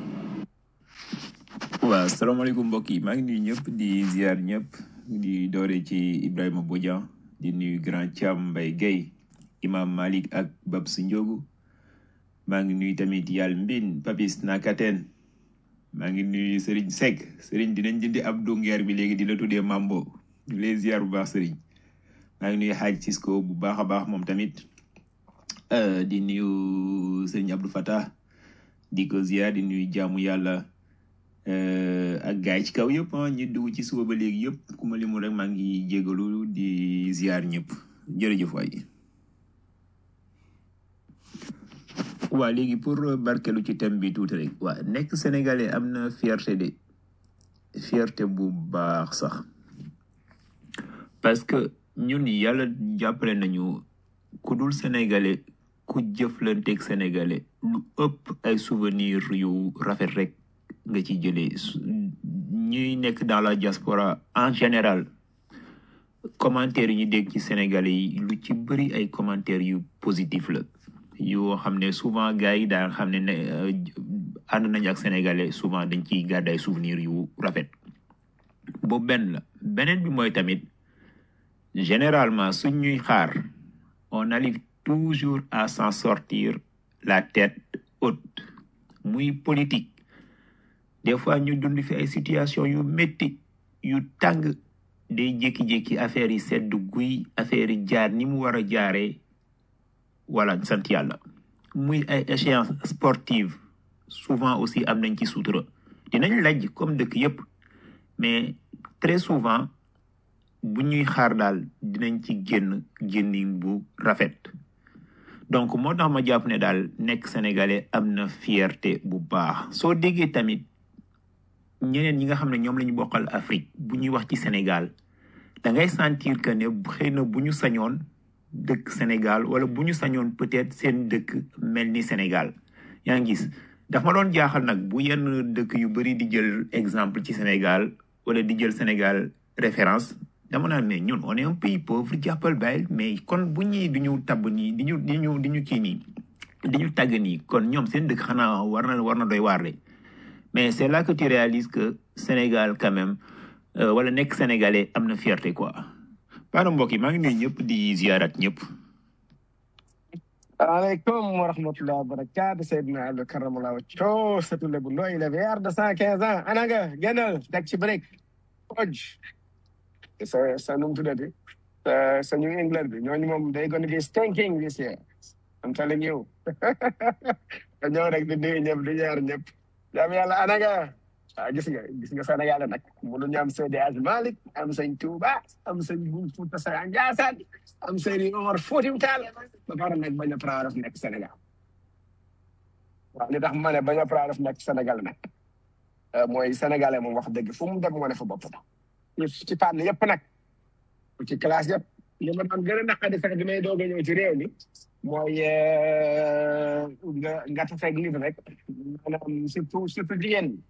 waaw salaamaaleykum mbokk yi maa ngi nuyu ñëpp di ziar ñëpp di doore ci Ibrahima Bodian di nuyu grand Thiam Mbaye Guèye imam Malik ak Babs Ndiogu maa ngi nuyu tamit yàlla mbin Papis Nakaten maa ngi nuyu Serigne Seck Serigne dinañ jëndi Abdou Nguer bi léegi di la tuddee Mambo ñu lay ziar bu baax Serigne maa ngi nuyu Hadj Cisco bu baax a baax moom tamit euh, di nuyu Serigne Abdou Fatah di ko ziar di nuyu jaamu yàlla euh, ak gaay ci kaw yëpp ah ñi dugg ci suba ba léegi yëpp ku ma limul rek maa ngi jégalu di ziar ñëpp jërëjëf waay. waa léegi pour barkelu ci thème bi tuuti rek waa nekk sénégalais am na fierté de fierté bu baax sax parce que ñun yàlla jàppale nañu ku dul sénégalais ku jëflanteeg sénégalais lu ëpp ay souvenir yu rafet rek nga ci jëlee su- ñuy nekk dans la diaspora en général commentaires yi ñu dégg ci sénégalais yi lu ci bëri ay commentaires yu positif la yoo xam ne souvent gars yi daa xam ne ne euh, ànd nañ ak sénégalais souvent dañ ciy garder ay souvenirs yu rafet boobu benn la beneen bi mooy tamit généralement suñ ñuy xaar on arrive toujours à s'en sortir la tête haute muy politique des fois ñu dund fi ay situation yu métti yu tàng day jékki-jékki affaire yi sedd guy affaire yi jaar ni mu war a jaaree wala sant yàlla muy ay échéance sportive souvent aussi am nañ ci sutura dinañ lajj comme dëkk yépp mais très souvent bu ñuy xaar daal dinañ ci génn génnin bu rafet donc moo tax ma jàpp ne daal nekk sénégalais am na fierté bu baax soo déggee tamit ñeneen ñi nga xam ne ñoom la ñu bokkal Afrique bu ñuy wax ci Sénégal da ngay sentir que ne xëy na bu ñu sañoon dëkk Sénégal wala bu ñu sañoon peut-être seen dëkk mel ni Sénégal yaa ngi gis dafa ma doon jaaxal nag bu yenn dëkk yu bari di jël exemple ci Sénégal wala di jël Sénégal référence dama naan mais ñun on est un pays pauvre jàppal bàyyil mais kon bu ñii di ñu tabb nii di ñu di ñu di ñu kii nii di ñu tàgg nii kon ñoom seen dëkk xanaa war na war na doy waar de mais c'est là que tu réalises que Sénégal quand même euh, wala nekk sénégalais am na fierté quoi baana mbokk yi maa ngi nuyu ñëpp di ziarat ñëpp aleykum wa rahmatulah wa barakaatu Seydina Abdou Karamallah Wacco satu lebu nooy le vieillard de cent quinze ans ananga génnal teg ci break oj sa sa num tuddati sa sa New England bi ñooñu moom day gonna be stinking this year I'm telling you ñëw rek di nuyu ñëpp di ñaar ñëpp jam yàlla ananga ah gis nga gis nga Sénégal nag mënuñu am Seydi Hadji Malick am sëñ Touba am sëñ Bou Fouta Seye Ndiassane am sëñ Omar Foutiyou Tall ba pare nag bañ a praaraf nekk Sénégal waaw li tax ma ne bañ a praaraf nekk Sénégal nag euh, mooy sénégalais moom wax dëgg fu mu dem wane fa boppam ci ci fànn yëpp nag ci classe yëpp li ma doon gën a naqadi sax bi may doog a ñëw ci réew mi mooy euh, nga nga tafeeg nit rek maanaam surtout surtout jigéen ñi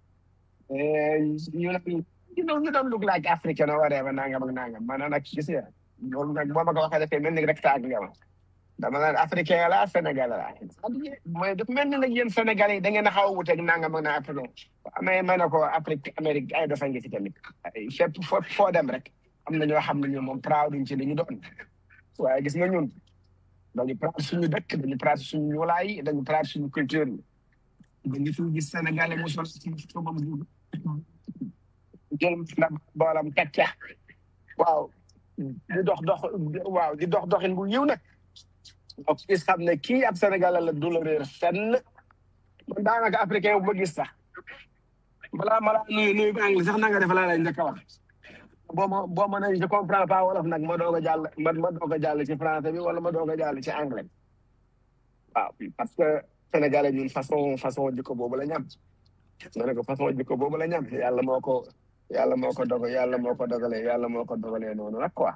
Eh, ñu naan you know ñu doon look like africain or whatever nangam ak nangam maanaam nag gis nga loolu nag boo ma ko waxee dafay mel ni rek taag nga ma dama naan africain la sénégalais la mooy dafa mel ni nag yéen sénégalais yi da ngeen a xaw a wuteeg nangam ak na africain amee ma ne ko Afrique Amérique ay dafa ngi fi tamit ay fépp foo foo dem rek am na ñoo xam ne ñun moom proud duñ ci li ñu doon waaye gis nga ñun dañu proud suñu dëkk dañu proud suñu ñuulaay yi dañu proud suñu culture yi dañu fi gis sénégalais mu sol ci sobam bu jël na boolam kacca waaw di dox dox waaw di dox doxin bu yiw nag donc gis xam ne kii ab sénégalais la du la réer fenn man daanaka africain bu ma gis sax balaa malaa nuyu nuyu ba anglais sax na nga def laa lay njëkk a wax boo ma boo ma ne je comprends pas wolof nag ma doog a jàll ma ma doog a jàll ci français bi wala ma doog a jàll ci anglais bi waaw parce que sénégalais ñun façon façon jikko boobu la ñam ma ne ko façon jikko boobu la ñam yàlla moo ko yàlla moo ko dogal yàlla moo ko dogalee yàlla moo ko dogalee noonu nag quoi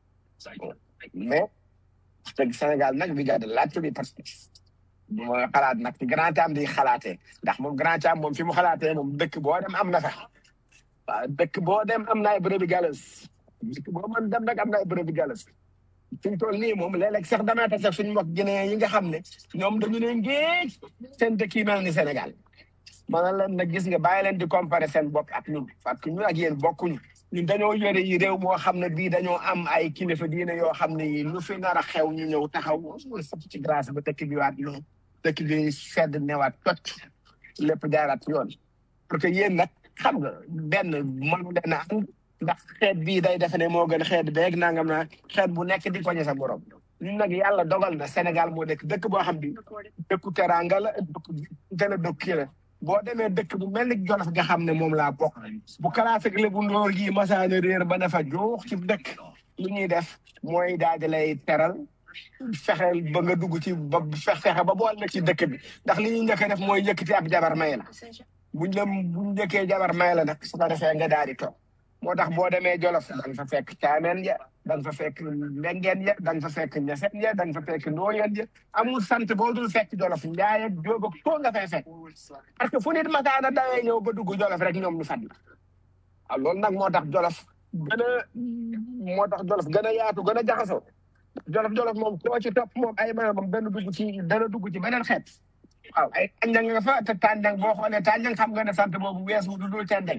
mais te Sénégal nag bi gàdde laajte bi parce que bu ma xalaat nag ci grand am di xalaatee ndax moom grand am moom fi mu xalaatee moom dëkk boo dem am na fa waaw dëkk boo dem am na ay bërëbi galas dëkk boo mën dem nag am na ay bërëbi galas fi mu toll nii moom léeg-léeg sax damay tase suñu mbokk Guinée yi nga xam ne ñoom dañu ne ngéej seen dëkk yi mel ni Sénégal ma ne leen nag gis nga bàyyi leen di comparer seen bopp ak ñun parce que ñun ak yéen bokkuñu ñun dañoo yore yi réew moo xam ne bii dañoo am ay kilifa diine yoo xam ne yi lu fi nar a xew ñu ñëw taxaw sax ci grâce ba dëkk bi waat yoon dëkk bi sedd newaat tot lépp jaaraat yoon parce que yéen nag xam nga benn mënu leen a ànd ndax xeet bii day defe ne moo gën xeet beeg nangam naa xeet bu nekk di koñe sa borom ñun nag yàlla dogal na Sénégal moo nekk dëkk boo xam bi dëkku teranga la dëkku gën a dëkk kii la boo demee dëkk bu mel ni Jolof nga xam ne moom laa bokk bu kalaas ak lébu ndoor gi masaana réer ba dafa joox ci dëkk lu ñuy def mooy daal di lay teral fexeel ba nga dugg ci ba fex fexe ba bool na ci dëkk bi ndax li ñuy njëkk a def mooy yëkkati ab jabar may la buñ la buñ njëkkee jabar may la nag su ko defee nga daal di toog moo tax boo demee Jolof da nga fa fekk caameen ya da nga fa fekk mbengeen ya da nga fa fekk ñaseen ya da nga fa fekk ndooyeen ya amul sant boo dul fekk Jolof njaay ak jóob ak koo nga fay fekk parce que fu nit masaana dawee ñëw ba dugg Jolof rek ñoom ñu fat la waaw loolu nag moo tax Jolof gën a moo tax Jolof gën a yaatu gën a jaxasoo Jolof Jolof moom koo ci topp moom ay maamam benn dugg ci dana dugg ci beneen xeet waaw ay tànjang nga fa te tànjang boo xoolee tànjang xam nga ne sant boobu weesu du dul tendeng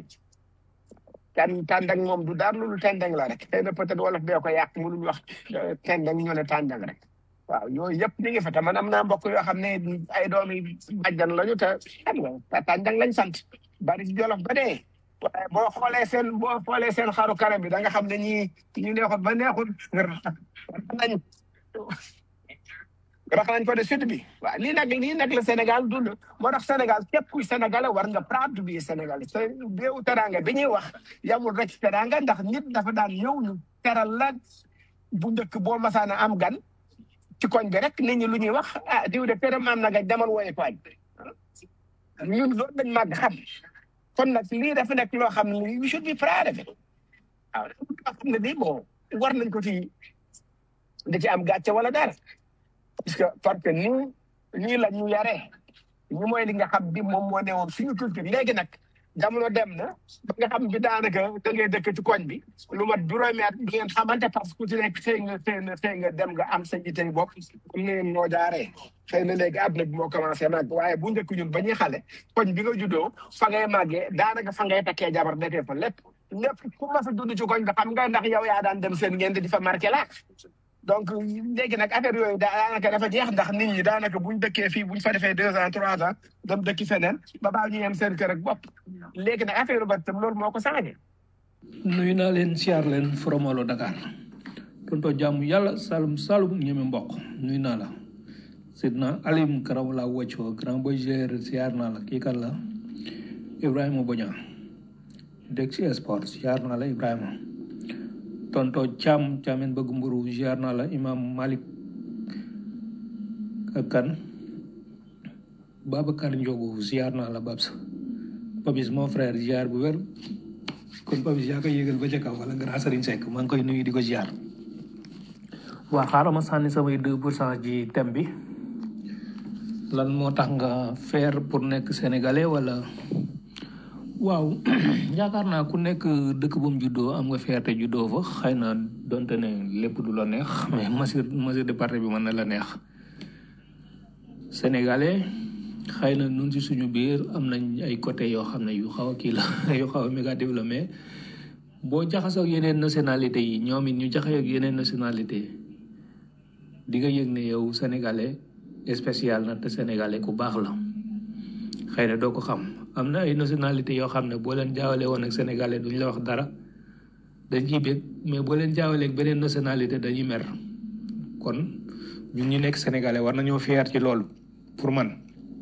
tan tàndang moom du daal loolu tendeng la rek xëy na peut-être wolof bee ko yàq mënuñ wax tendeng ñu ne tàndang rek waaw yooyu yëpp ñu ngi fa te man am naa mbokk yoo xam ne ay doomi bàjjan lañu te xam nga te tàndang lañ sant bari ci jolof ba dee waaye boo xoolee seen boo xoolee seen xaru kanam bi da nga xam ne ñii ñu neexut ba neexut nañ rax nañ ko de sud bi waaw lii nag lii nag la Sénégal dund moo tax Sénégal képp kuy sénégalais war nga proud bi sénégalais te béewu teranga bi ñuy wax yamul rek ci teranga ndax nit dafa daan ñëw ñu teral la bu njëkk boo masaana am gan ci koñ bi rek nit ñi lu ñuy wax ah diw de këram am na nga demal wooye ko añ ñun loolu dañ màgg xam kon nag lii dafa nekk loo xam ne we should be proud of it waaw loo xam ne bii bon war nañ ko ci da ci am gàcce wala dara parce que parce que nii nii la ñu yaree ñu mooy li nga xam bi moom moo newoon suñu culture léegi nag jamono dem na ba nga xam bi daanaka da ngay dëkk ci koñ bi lu mat juróomi at du ngeen xamante parce que ku ci nekk xëy nga xëy na xëy nga dem nga am sa yitey bopp comme ni ngeen noo jaaree xëy na léegi àdduna bi moo commencé nag waaye bu njëkk ñun ba ñuy xale koñ bi nga juddoo fa ngay màggee daanaka fa ngay takkee jabar defee fa lépp lépp ku mas a dund ci koñ nga xam nga ndax yow yaa daan dem seen ngeen di fa marqué la donc léegi nag affaire yooyu daanaka dafa jeex ndax nit ñi daanaka buñ dëkkee fii buñ fa defee deux ans trois ans dem dëkki feneen ba baa ñu yem seen kër ak bopp léegi nag affaire ba tam loolu moo ko changé nuyu naa leen siyaar leen Fromolo Dakar tonto jàmm yàlla salum salum ñeme mbokk nuyu naa la sidna alim karam la wacco grand boy gérer siyaar naa la kii kan la Ibrahima Boña dégg si sport ziar naa la Ibrahima tonto Thiam Thiamen bëgg mburu ziar naa la imam Malik ak kan Babacar Ndiogu ziar naa la Babs Papis mon frère ziar bu wér kon Papis yaa koy yégal ba ca kaw wala grand Serigne Seck maa ngi koy nuyu di ko ziar waa xaaral ma sànni samay deux pour cent ji thème bi lan moo tax nga faire pour nekk sénégalais wala waaw yaakaar naa ku nekk dëkk bu mu juddoo am nga fierté juddoo fa xëy na donte ne lépp du la neex mais mesure mesure de parti bi mën na la neex sénégalais xëy na nun si suñu biir am nañ ay côté yoo xam ne yu xaw a kii la yu xaw a négatif la mais boo jaxasoo ak yeneen nationalité yi ñoom it ñu jaxasoo ak yeneen nationalité di nga yëg ne yow sénégalais spécial na te sénégalais ku baax la xëy na doo ko xam am na ay nationalité yoo xam ne boo leen jaawale woon ak sénégalais duñ la wax dara dañ ciy bég mais boo leen jaawalee ak beneen nationalité dañuy mer kon ñun ñu nekk sénégalais war nañoo fier ci loolu pour man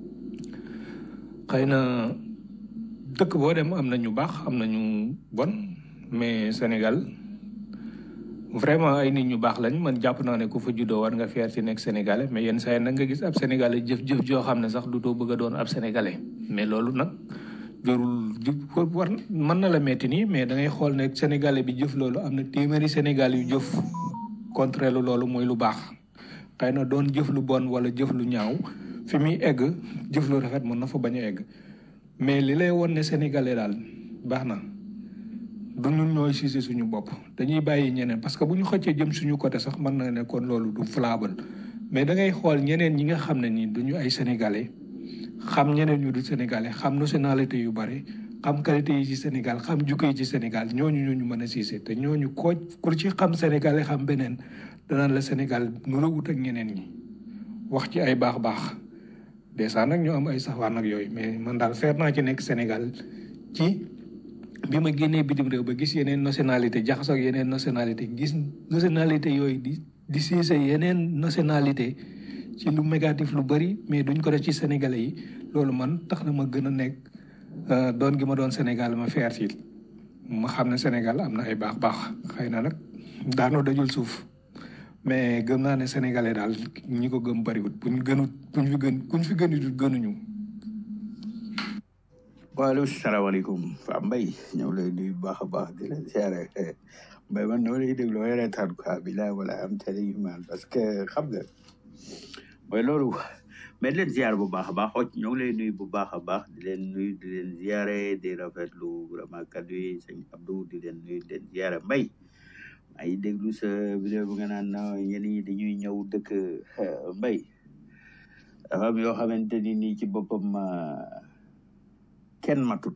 xëy na dëkk boo dem am na ñu baax am na ñu bon mais Sénégal vraiment ay nit ñu baax lañ man jàpp naa ne ku fa juddoo war nga fier ci nekk sénégalais mais yenn saa yi nag nga gis ab sénégalais jëf-jëf joo xam ne sax du too bëgg a doon ab sénégalais mais loolu nag jarul war mën na la metti nii mais da ngay xool ne sénégalais bi jëf loolu am na téeméeri sénégal yu jëf contre lu loolu mooy lu baax xëy na doon jëf lu bon wala jëf lu ñaaw fi muy egg jëf lu rafet mën na fa bañ a egg mais li lay won ne sénégalais daal baax na du ñun ñooy siise suñu bopp dañuy bàyyi ñeneen parce que bu ñu xëccee jëm suñu côté sax mën na ne kon loolu du flable mais da ngay xool ñeneen ñi nga xam ne nii duñu ay sénégalais xam ñeneen ñu du sénégalais xam nationalité yu bari xam qualité yi ci Sénégal xam jukko yi ci Sénégal ñooñu ñooñu mën a siise te ñooñu koo ku ci xam sénégalais xam beneen danaan la Sénégal nu la wut ak ñeneen ñi wax ci ay baax baax dèjà nag ñoo am ay safaan ak yooyu mais man daal feer naa ci nekk Sénégal ci bi ma génnee bitim réew ba gis yeneen nationalité jaxasoo ak yeneen nationalité gis nationalité yooyu di di siise yeneen nationalité ci lu négatif lu bari mais duñ ko def ci sénégalais yi loolu man tax na ma gën a nekk doon gi ma doon Sénégal ma feer ci ma xam ne Sénégal am na ay baax baax xëy na nag daanoo dajul suuf mais gëm naa ne sénégalais daal ñi ko gëm bariwut buñ gënut buñ fi gën kuñ fi gënut gënuñu waaleykum salaamaaleykum Fa Mbay ñëw lay nuyu bu baax a baax di la siyaare Mbay man noo lay déglu may reetaan quoi bilaay wala am télé yu man parce que xam nga mooy loolu mais di leen ziare bu baax a baax oj ñoo ngi lay nuyu bu baax a baax di leen nuyu di leen ziare di rafetlu vraiment kaddu yi sëñ Abdou di leen nuyu di leen ziare Mbay maa ngi déglu sa vidéo bu nga naan ñenn ñi dañuy ñëw dëkk Mbay dafa am yoo xamante ni nii ci boppam kenn matut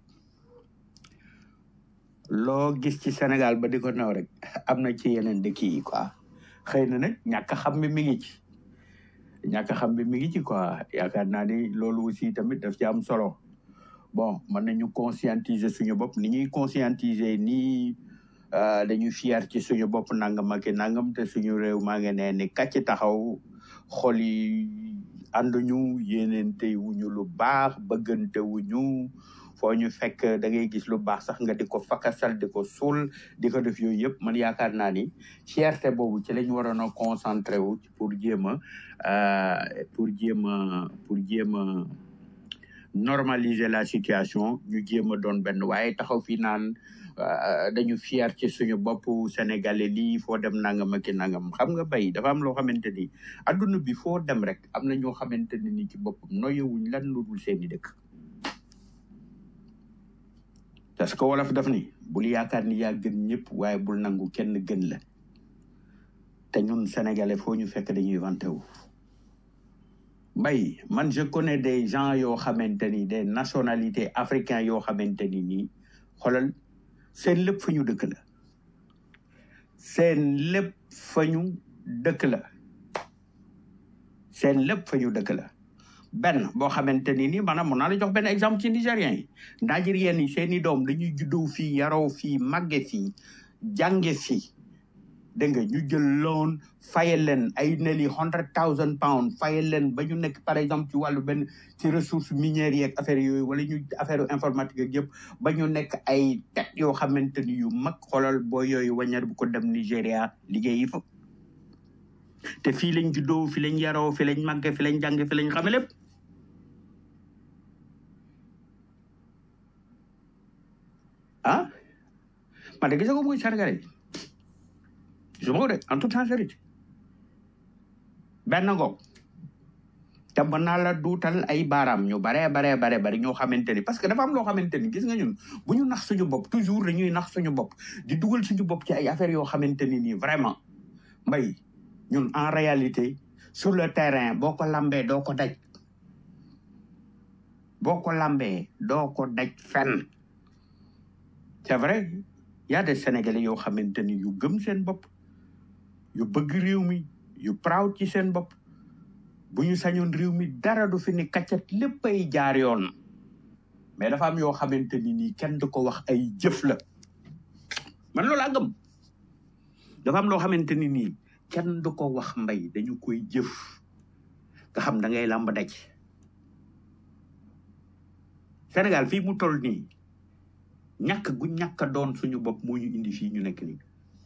loo gis ci Sénégal ba di ko naw rek am na ci yeneen dëkk yi quoi xëy na nag ñàkk xam bi mi ngi ci ñàkk xam bi mi ngi ci quoi yaakaar naa ni loolu aussi tamit daf ci am solo bon mën nañu conscientiser suñu bopp ni ñuy conscientiser nii dañu fier ci suñu bopp nangam ak nangam te suñu réew maa ngi ne ni kàcc taxaw xol yi ànduñu yéeneente wuñu lu baax bëggante wuñu foo ñu fekk da ngay gis lu baax sax nga di ko fakasal di ko suul di ko def yooyu yëpp man yaakaar naa ni fierté boobu ci lañ waroon a concentré wu pour jéem a pour jéem a pour jéem a normaliser la situation ñu jéem a doon benn waaye taxaw fii naan dañu fier ci suñu bopp sénégalais lii foo dem nangam ak nangam xam nga bay dafa am loo xamante ni adduna bi foo dem rek am na ñoo xamante ni ni ci boppam noyewuñ lan lu dul seeni dëkk parce que wolof daf ni bul yaakaar ni yaa gën ñëpp waaye bul nangu kenn gën la te ñun sénégalais foo ñu fekk dañuy vanté wu mbay man je connais des gens yoo xamante ni des nationalités africains yoo xamante ni nii xoolal seen lépp fa ñu dëkk la seen lépp fa ñu dëkk la seen lépp fa ñu dëkk la benn boo xamante ni nii maanaam mun naa la jox benn exemple ci nigériens yi nigériens yi seen i doom dañuy juddoo fii yaroo fii màgge fii jànge fii dégg nga ñu jël loan fayal leen ay nearly hundred thousand pounds fayal leen ba ñu nekk par exemple ci wàllu benn ci ressources minières yeeg affaire yooyu wala ñu affaire informatique ak yëpp ba ñu nekk ay tête yoo xamante ni yu mag xoolal boo yooyu wañar bu ko dem Nigéria liggéeyi fa te fii lañ juddoo fi lañ yaroo fi lañ màgge fi lañ jànge fi lañ xame lépp ah man de gisagoo muy Sénégalais gisuma ko de en toute sincérité benn ngoog te mën naa la duutal ay baaraam ñu baree baree bare bari ñoo xamante ni parce que dafa am loo xamante ni gis nga ñun bu ñu nax suñu bopp toujours dañuy nax suñu bopp di dugal suñu bopp ci ay affaires yoo xamante ni nii vraiment mbay ñun en réalité sur le terrain boo ko lambee doo ko daj boo ko lambee doo ko daj fenn c'est vrai y a des sénégalais yoo xamante ni yu gëm seen bopp yu bëgg réew mi yu proud ci seen bopp bu ñu sañoon réew mi dara du fi ni kaccat léppay jaar yoon mais dafa am yoo xamante ni nii kenn du ko wax ay jëf la man loolu laa gëm dafa am loo xamante ni nii kenn du ko wax mbay dañu koy jëf nga xam da ngay làmb daj Sénégal fii mu toll nii ñàkk gu ñàkk a doon suñu bopp moo ñu indi fii ñu nekk nii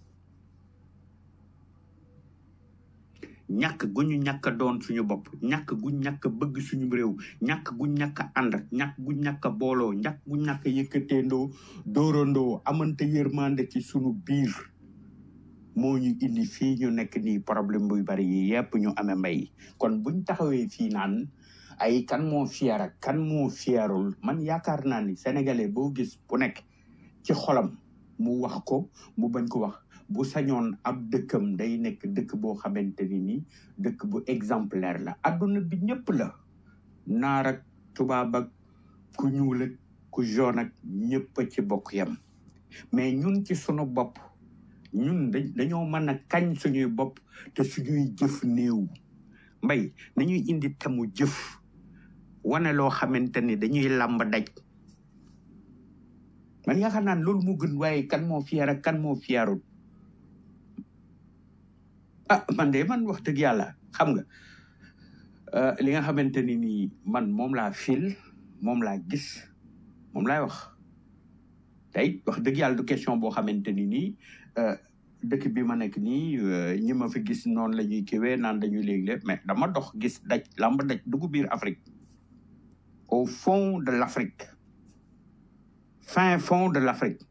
ñàkk gu ñu ñàkk a doon suñu bopp ñàkk gu ñàkk a bëgg suñu réew ñàkk gu ñàkk a ànd ñàkk gu ñàkk a booloo ñàkk gu ñàkk a yëkkateendoo dóorandoo amante yërmande ci suñu biir moo ñu indi fii ñu nekk nii problème buy bari yi yépp ñu amee mbay kon buñ taxawee fii naan ay kan moo fier ak kan moo fierul man yaakaar naa ni sénégalais boo gis bu nekk ci xolam mu wax ko mu bañ ko wax bu sañoon ab dëkkam day nekk dëkk boo xamante ni nii dëkk bu exemplaire la adduna bi ñëpp la naar ak tubaab ak ku ñuul ak ku jaune ak ñëpp a ci bokk yam mais ñun ci sunu bopp ñun dañ dañoo mën a kañ suñuy bopp te suñuy jëf néew mbay nañuy indi temu jëf wane loo xamante ni dañuy làmb daj man yaakaar naa ne loolu moo gën waaye kan moo fier ak kan moo fierul ah man de man wax dëgg yàlla xam nga euh, li nga xamante ni nii man moom laa fil moom laa gis moom laay wax tey wax dëgg yàlla du question boo xamante ni nii euh, dëkk bi ma nekk nii euh, ñi ma fi gis noonu la ñuy kiwee naan dañuy léegi lépp mais dama dox gis daj làmb daj dugg biir Afrique au fond de l'Afrique fin fond de l'Afrique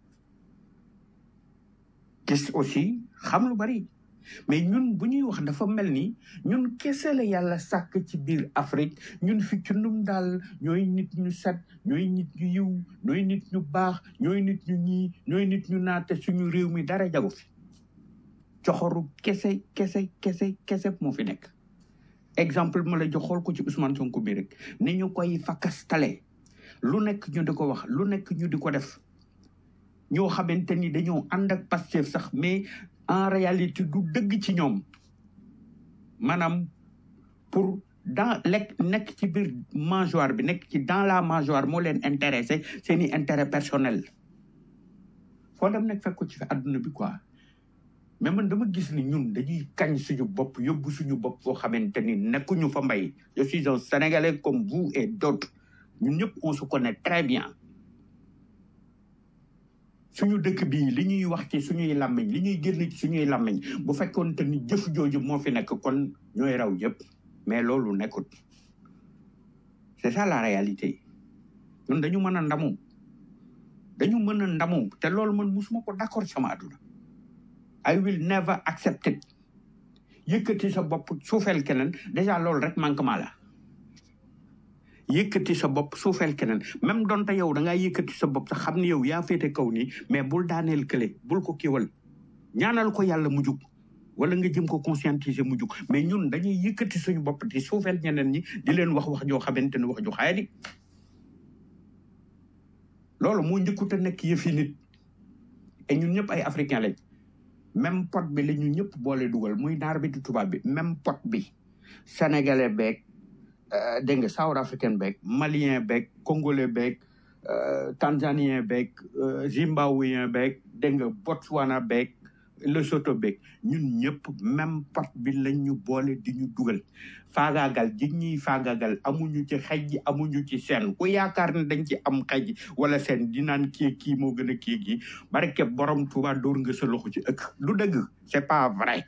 gis aussi xam lu bari mais ñun bu ñuy wax dafa mel ni ñun kese la yàlla sàkk ci biir Afrique ñun fi ci ndum daal ñooy nit ñu set ñooy nit ñu yiw ñooy nit ñu baax ñooy nit ñu ñii ñooy nit ñu naate suñu réew mi dara jagu fi coxoru kese kese kese kese moo fi nekk exemple ma la jox xool ko ci Ousmane Sonko bi rek ni ñu koy fakastale lu nekk ñu di ko wax lu nekk ñu di ko def ñoo xamante ni dañoo ànd ak Pastef sax mais en réalité du dëgg ci ñoom maanaam pour dans lekk nekk ci biir mangeoire bi nekk ci dans la mangeoire moo leen intéressé seeni intérêt personnel foo dem nekk fekk ko ci fi àdduna bi quoi mais man dama gis ni ñun dañuy kañ suñu bopp yóbbu suñu bopp foo xamante ni nekkuñu fa mbay je suis un sénégalais comme vous et d'autres ñun ñëpp on se connaît très bien suñu dëkk bii li ñuy wax ci suñuy làmmiñ li ñuy génn ci suñuy làmmiñ bu fekkoon te ni jëf jooju moo fi nekk kon ñooy raw yëpp mais loolu nekkut c'est ça la réalité ñun dañu mën a ndamu dañu mën a ndamu te loolu man musuma ko d'accord sama àdduna I will never accept it yëkkati sa bopp suufeel keneen déjà loolu rek manquement la yëkkati sa bopp suufeel keneen même donte yow da ngaa yëkkati sa bopp sax xam ni yow yaa féete kaw nii mais bul daaneel kële bul ko kiwal ñaanal ko yàlla mu jug wala nga jëm ko conscientiser mu jug mais ñun dañuy yëkkati suñu bopp di suufeel ñeneen ñi di leen wax wax joo xamante ne wax ju xaaya di loolu moo njëkkut a nekk yëfi nit et ñun ñëpp ay africain lañ même pot bi la ñu ñëpp boole dugal muy naar bi di tubaab bi même pot bi sénégalais beeg euh, dégg nga south africain beeg malien beeg congolais beeg euh, tanzanien beeg euh, zimbabwéen beeg dégg nga botswana beeg le soto beeg ñun ñëpp même pot bi lañ ñu boole di ñu dugal faagaagal ji ñuy faagaagal amuñu ci xej amuñu ci seen ku yaakaar ne dañ ci am xej wala seen di naan kii kii moo gën a kii gi barke borom Tuuba dóor nga sa loxo ci ëkk du dëgg c'est pas vrai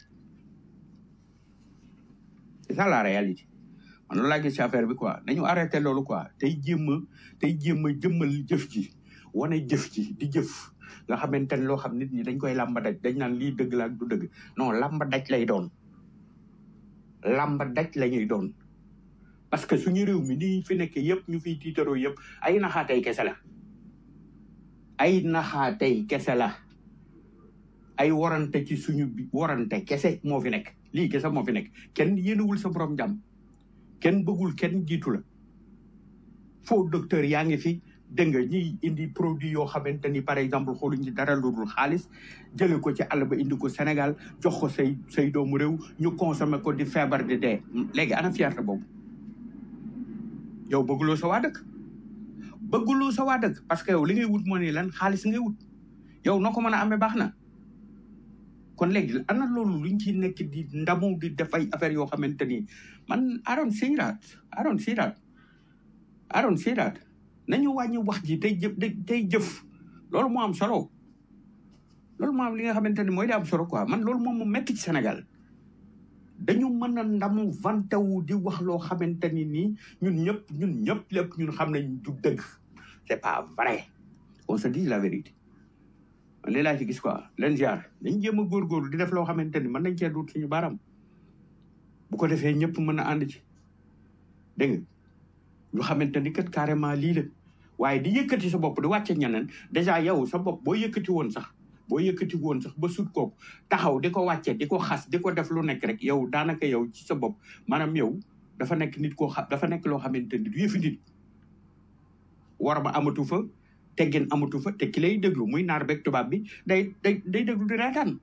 c'est ça la réalité man loolu laa gis ci affaire bi quoi nañu arrêté loolu quoi tey jéem a tey jéem a jëmmal jëf ji wane jëf ji di jëf nga xamante ne loo xam nit ñi dañ koy làmba daj dañ naan lii dëgg la ak du dëgg non làmba daj lay doon làmba daj la ñuy doon parce que suñu réew mi nii fi nekk yëpp ñu fiy tiitaroo yëpp ay naxaatay kese la ay naxaatay kese la ay warante ci suñu bi warante kese moo fi nekk lii kese moo fi nekk kenn yéenewul sa borom jàmm kenn bëggul kenn jiitu la faux docteur yaa ngi fi dégg nga ñiy indi produit yoo xamante ni par exemple xooluñ ci dara lu dul xaalis jële ko ci àll ba indi ko Sénégal jox ko say say doomu réew ñu consommé ko di feebar di dee léegi ana fierté boobu yow bëgguloo sa waa dëkk bëgguloo sa waa dëkk parce que yow li ngay wut moo ni lan xaalis ngay wut yow noo ko mën a amee baax na kon léegi ana loolu luñ ci nekk di ndamu di def ay affaires yoo xamante ni man I don't see that I don't see that I don't see that nañu wàññi wax ji tey jëf tey jëf loolu moo am solo loolu moo am li nga xamante ni mooy di am solo quoi man loolu moom mu metti ci Sénégal dañu mën a ndamu vanté wu di wax loo xamante ni nii ñun ñëpp ñun ñëpp lépp ñun xam nañ du dëgg c'est pas vrai on se dit la vérité man lii laa ci gis quoi leen ziar dañ jéem a góorgóorlu di def loo xamante ni mën nañ cee duut suñu baaraam bu ko defee ñëpp mën a ànd ci dégg nga ñu xamante ni kat carrément lii la waaye di yëkkati sa bopp di wàcce ñeneen dèjà yow sa bopp boo yëkkati woon sax boo yëkkati woon sax ba sut kooku taxaw di ko wàcce di ko xas di ko def lu nekk rek yow daanaka yow ci sa bopp maanaam yow dafa nekk nit koo xam dafa nekk loo xamante ni du yëfi nit war ma amatu fa teggin amatu fa te ki lay déglu muy naar beeg tubaab bi day day day déglu di reetaan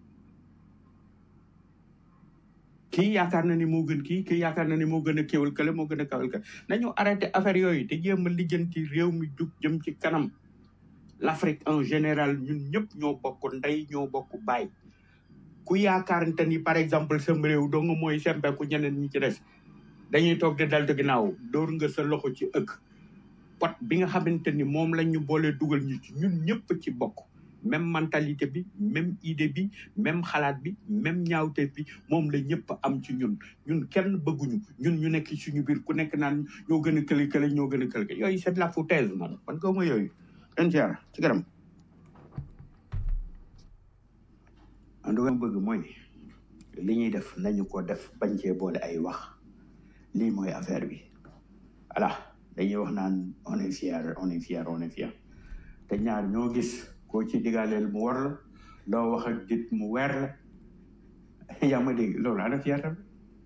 kii yaakaar na ni moo gën kii kii yaakaar na ni moo gën a kéwal kële moo gën a kawal kële nañu arrêté affaire yooyu te jéem a lijjanti réew mi jug jëm ci kanam l'Afrique en général ñun ñëpp ñoo bokk ndey ñoo bokk baay ku yaakaarante ni par exemple sam réew doo nga mooy sempeku ñeneen ñi ci des dañuy toog di daltu ginnaaw dóor nga sa loxo ci ëkk pot bi nga xamante ni moom lañ ñu boole dugal ñu ci ñun ñëpp ci bokk même mentalité bi même idée bi même xalaat bi même ñaawte bi moom la ñëpp am ci ñun ñun kenn bëgguñu ñun ñu nekk suñu biir ku nekk naan ñoo gën a kële kële ñoo gën a kële yooyu c'est de la foutaise man man ko ma yooyu en ci ci garam en tout cas bëgg mooy li ñuy def nañu ko def bañ cee boole ay wax lii mooy affaire bi voilà dañuy wax naan on est fier on est fier on est fier te ñaar ñoo gis koo ci digaaleel mu war la loo wax ak dit mu weer la yaa ma dégg loolu ana fier tam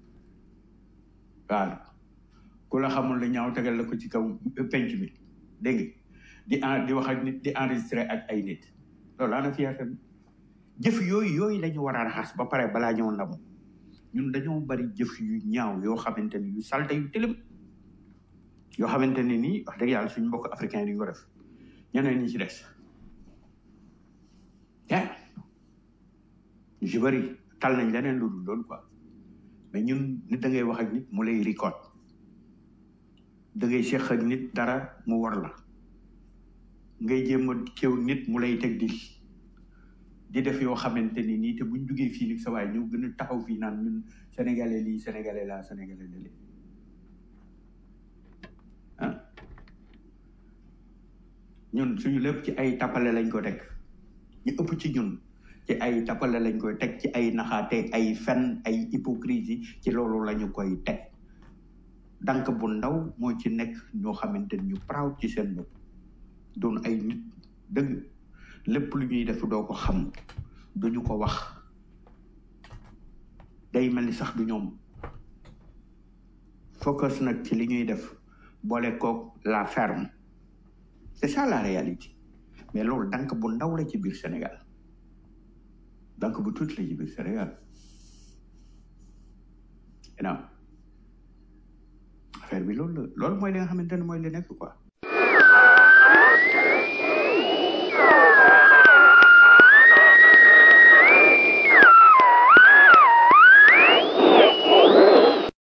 waaw ku la xamul la ñaaw tegal la ko ci kaw penc mi dégg di en di wax ak nit di enregistré ak ay nit loolu ana fier tam jëf yooyu yooyu la ñu war a raxas ba pare balaa ñoo ndamu ñun dañoo bari jëf yu ñaaw yoo xamante ni yu salte yu tilim yoo xamante ni nii wax dëgg yàlla suñu mbokk africain yi duñ ko def ñeneen ñi ci des yeah ñu ci bëri tal nañ leneen lu dul loolu quoi mais ñun nit da ngay wax ak nit mu lay record da ngay seq ak nit dara mu war la ngay jéem a kéw nit mu lay teg dil di def yoo xamante ni nii te buñ duggee fii nag sa waay ñëw gën a taxaw fii naan ñun sénégalais lii sénégalais laa sénégalais lii ah ñun suñu lépp ci ay tappale lañ ko teg ñu ëpp ci ñun ci ay tappale lañ koy teg ci ay naxaate ay fen ay hypocrisie ci loolu lañu koy teg dank bu ndaw moo ci nekk ñoo xamante ni ñu proud ci seen bopp doon ay nit dëgg lépp lu ñuy def doo ko xam duñu ko wax day mel ni sax du ñoom focus nag ci li ñuy def boole koog la ferme c'est ça la réalité mais loolu dank bu ndaw la ci biir Sénégal dank bu tuuti la ci biir Sénégal non affaire bi loolu la loolu mooy li nga xamante ne mooy li nekk quoi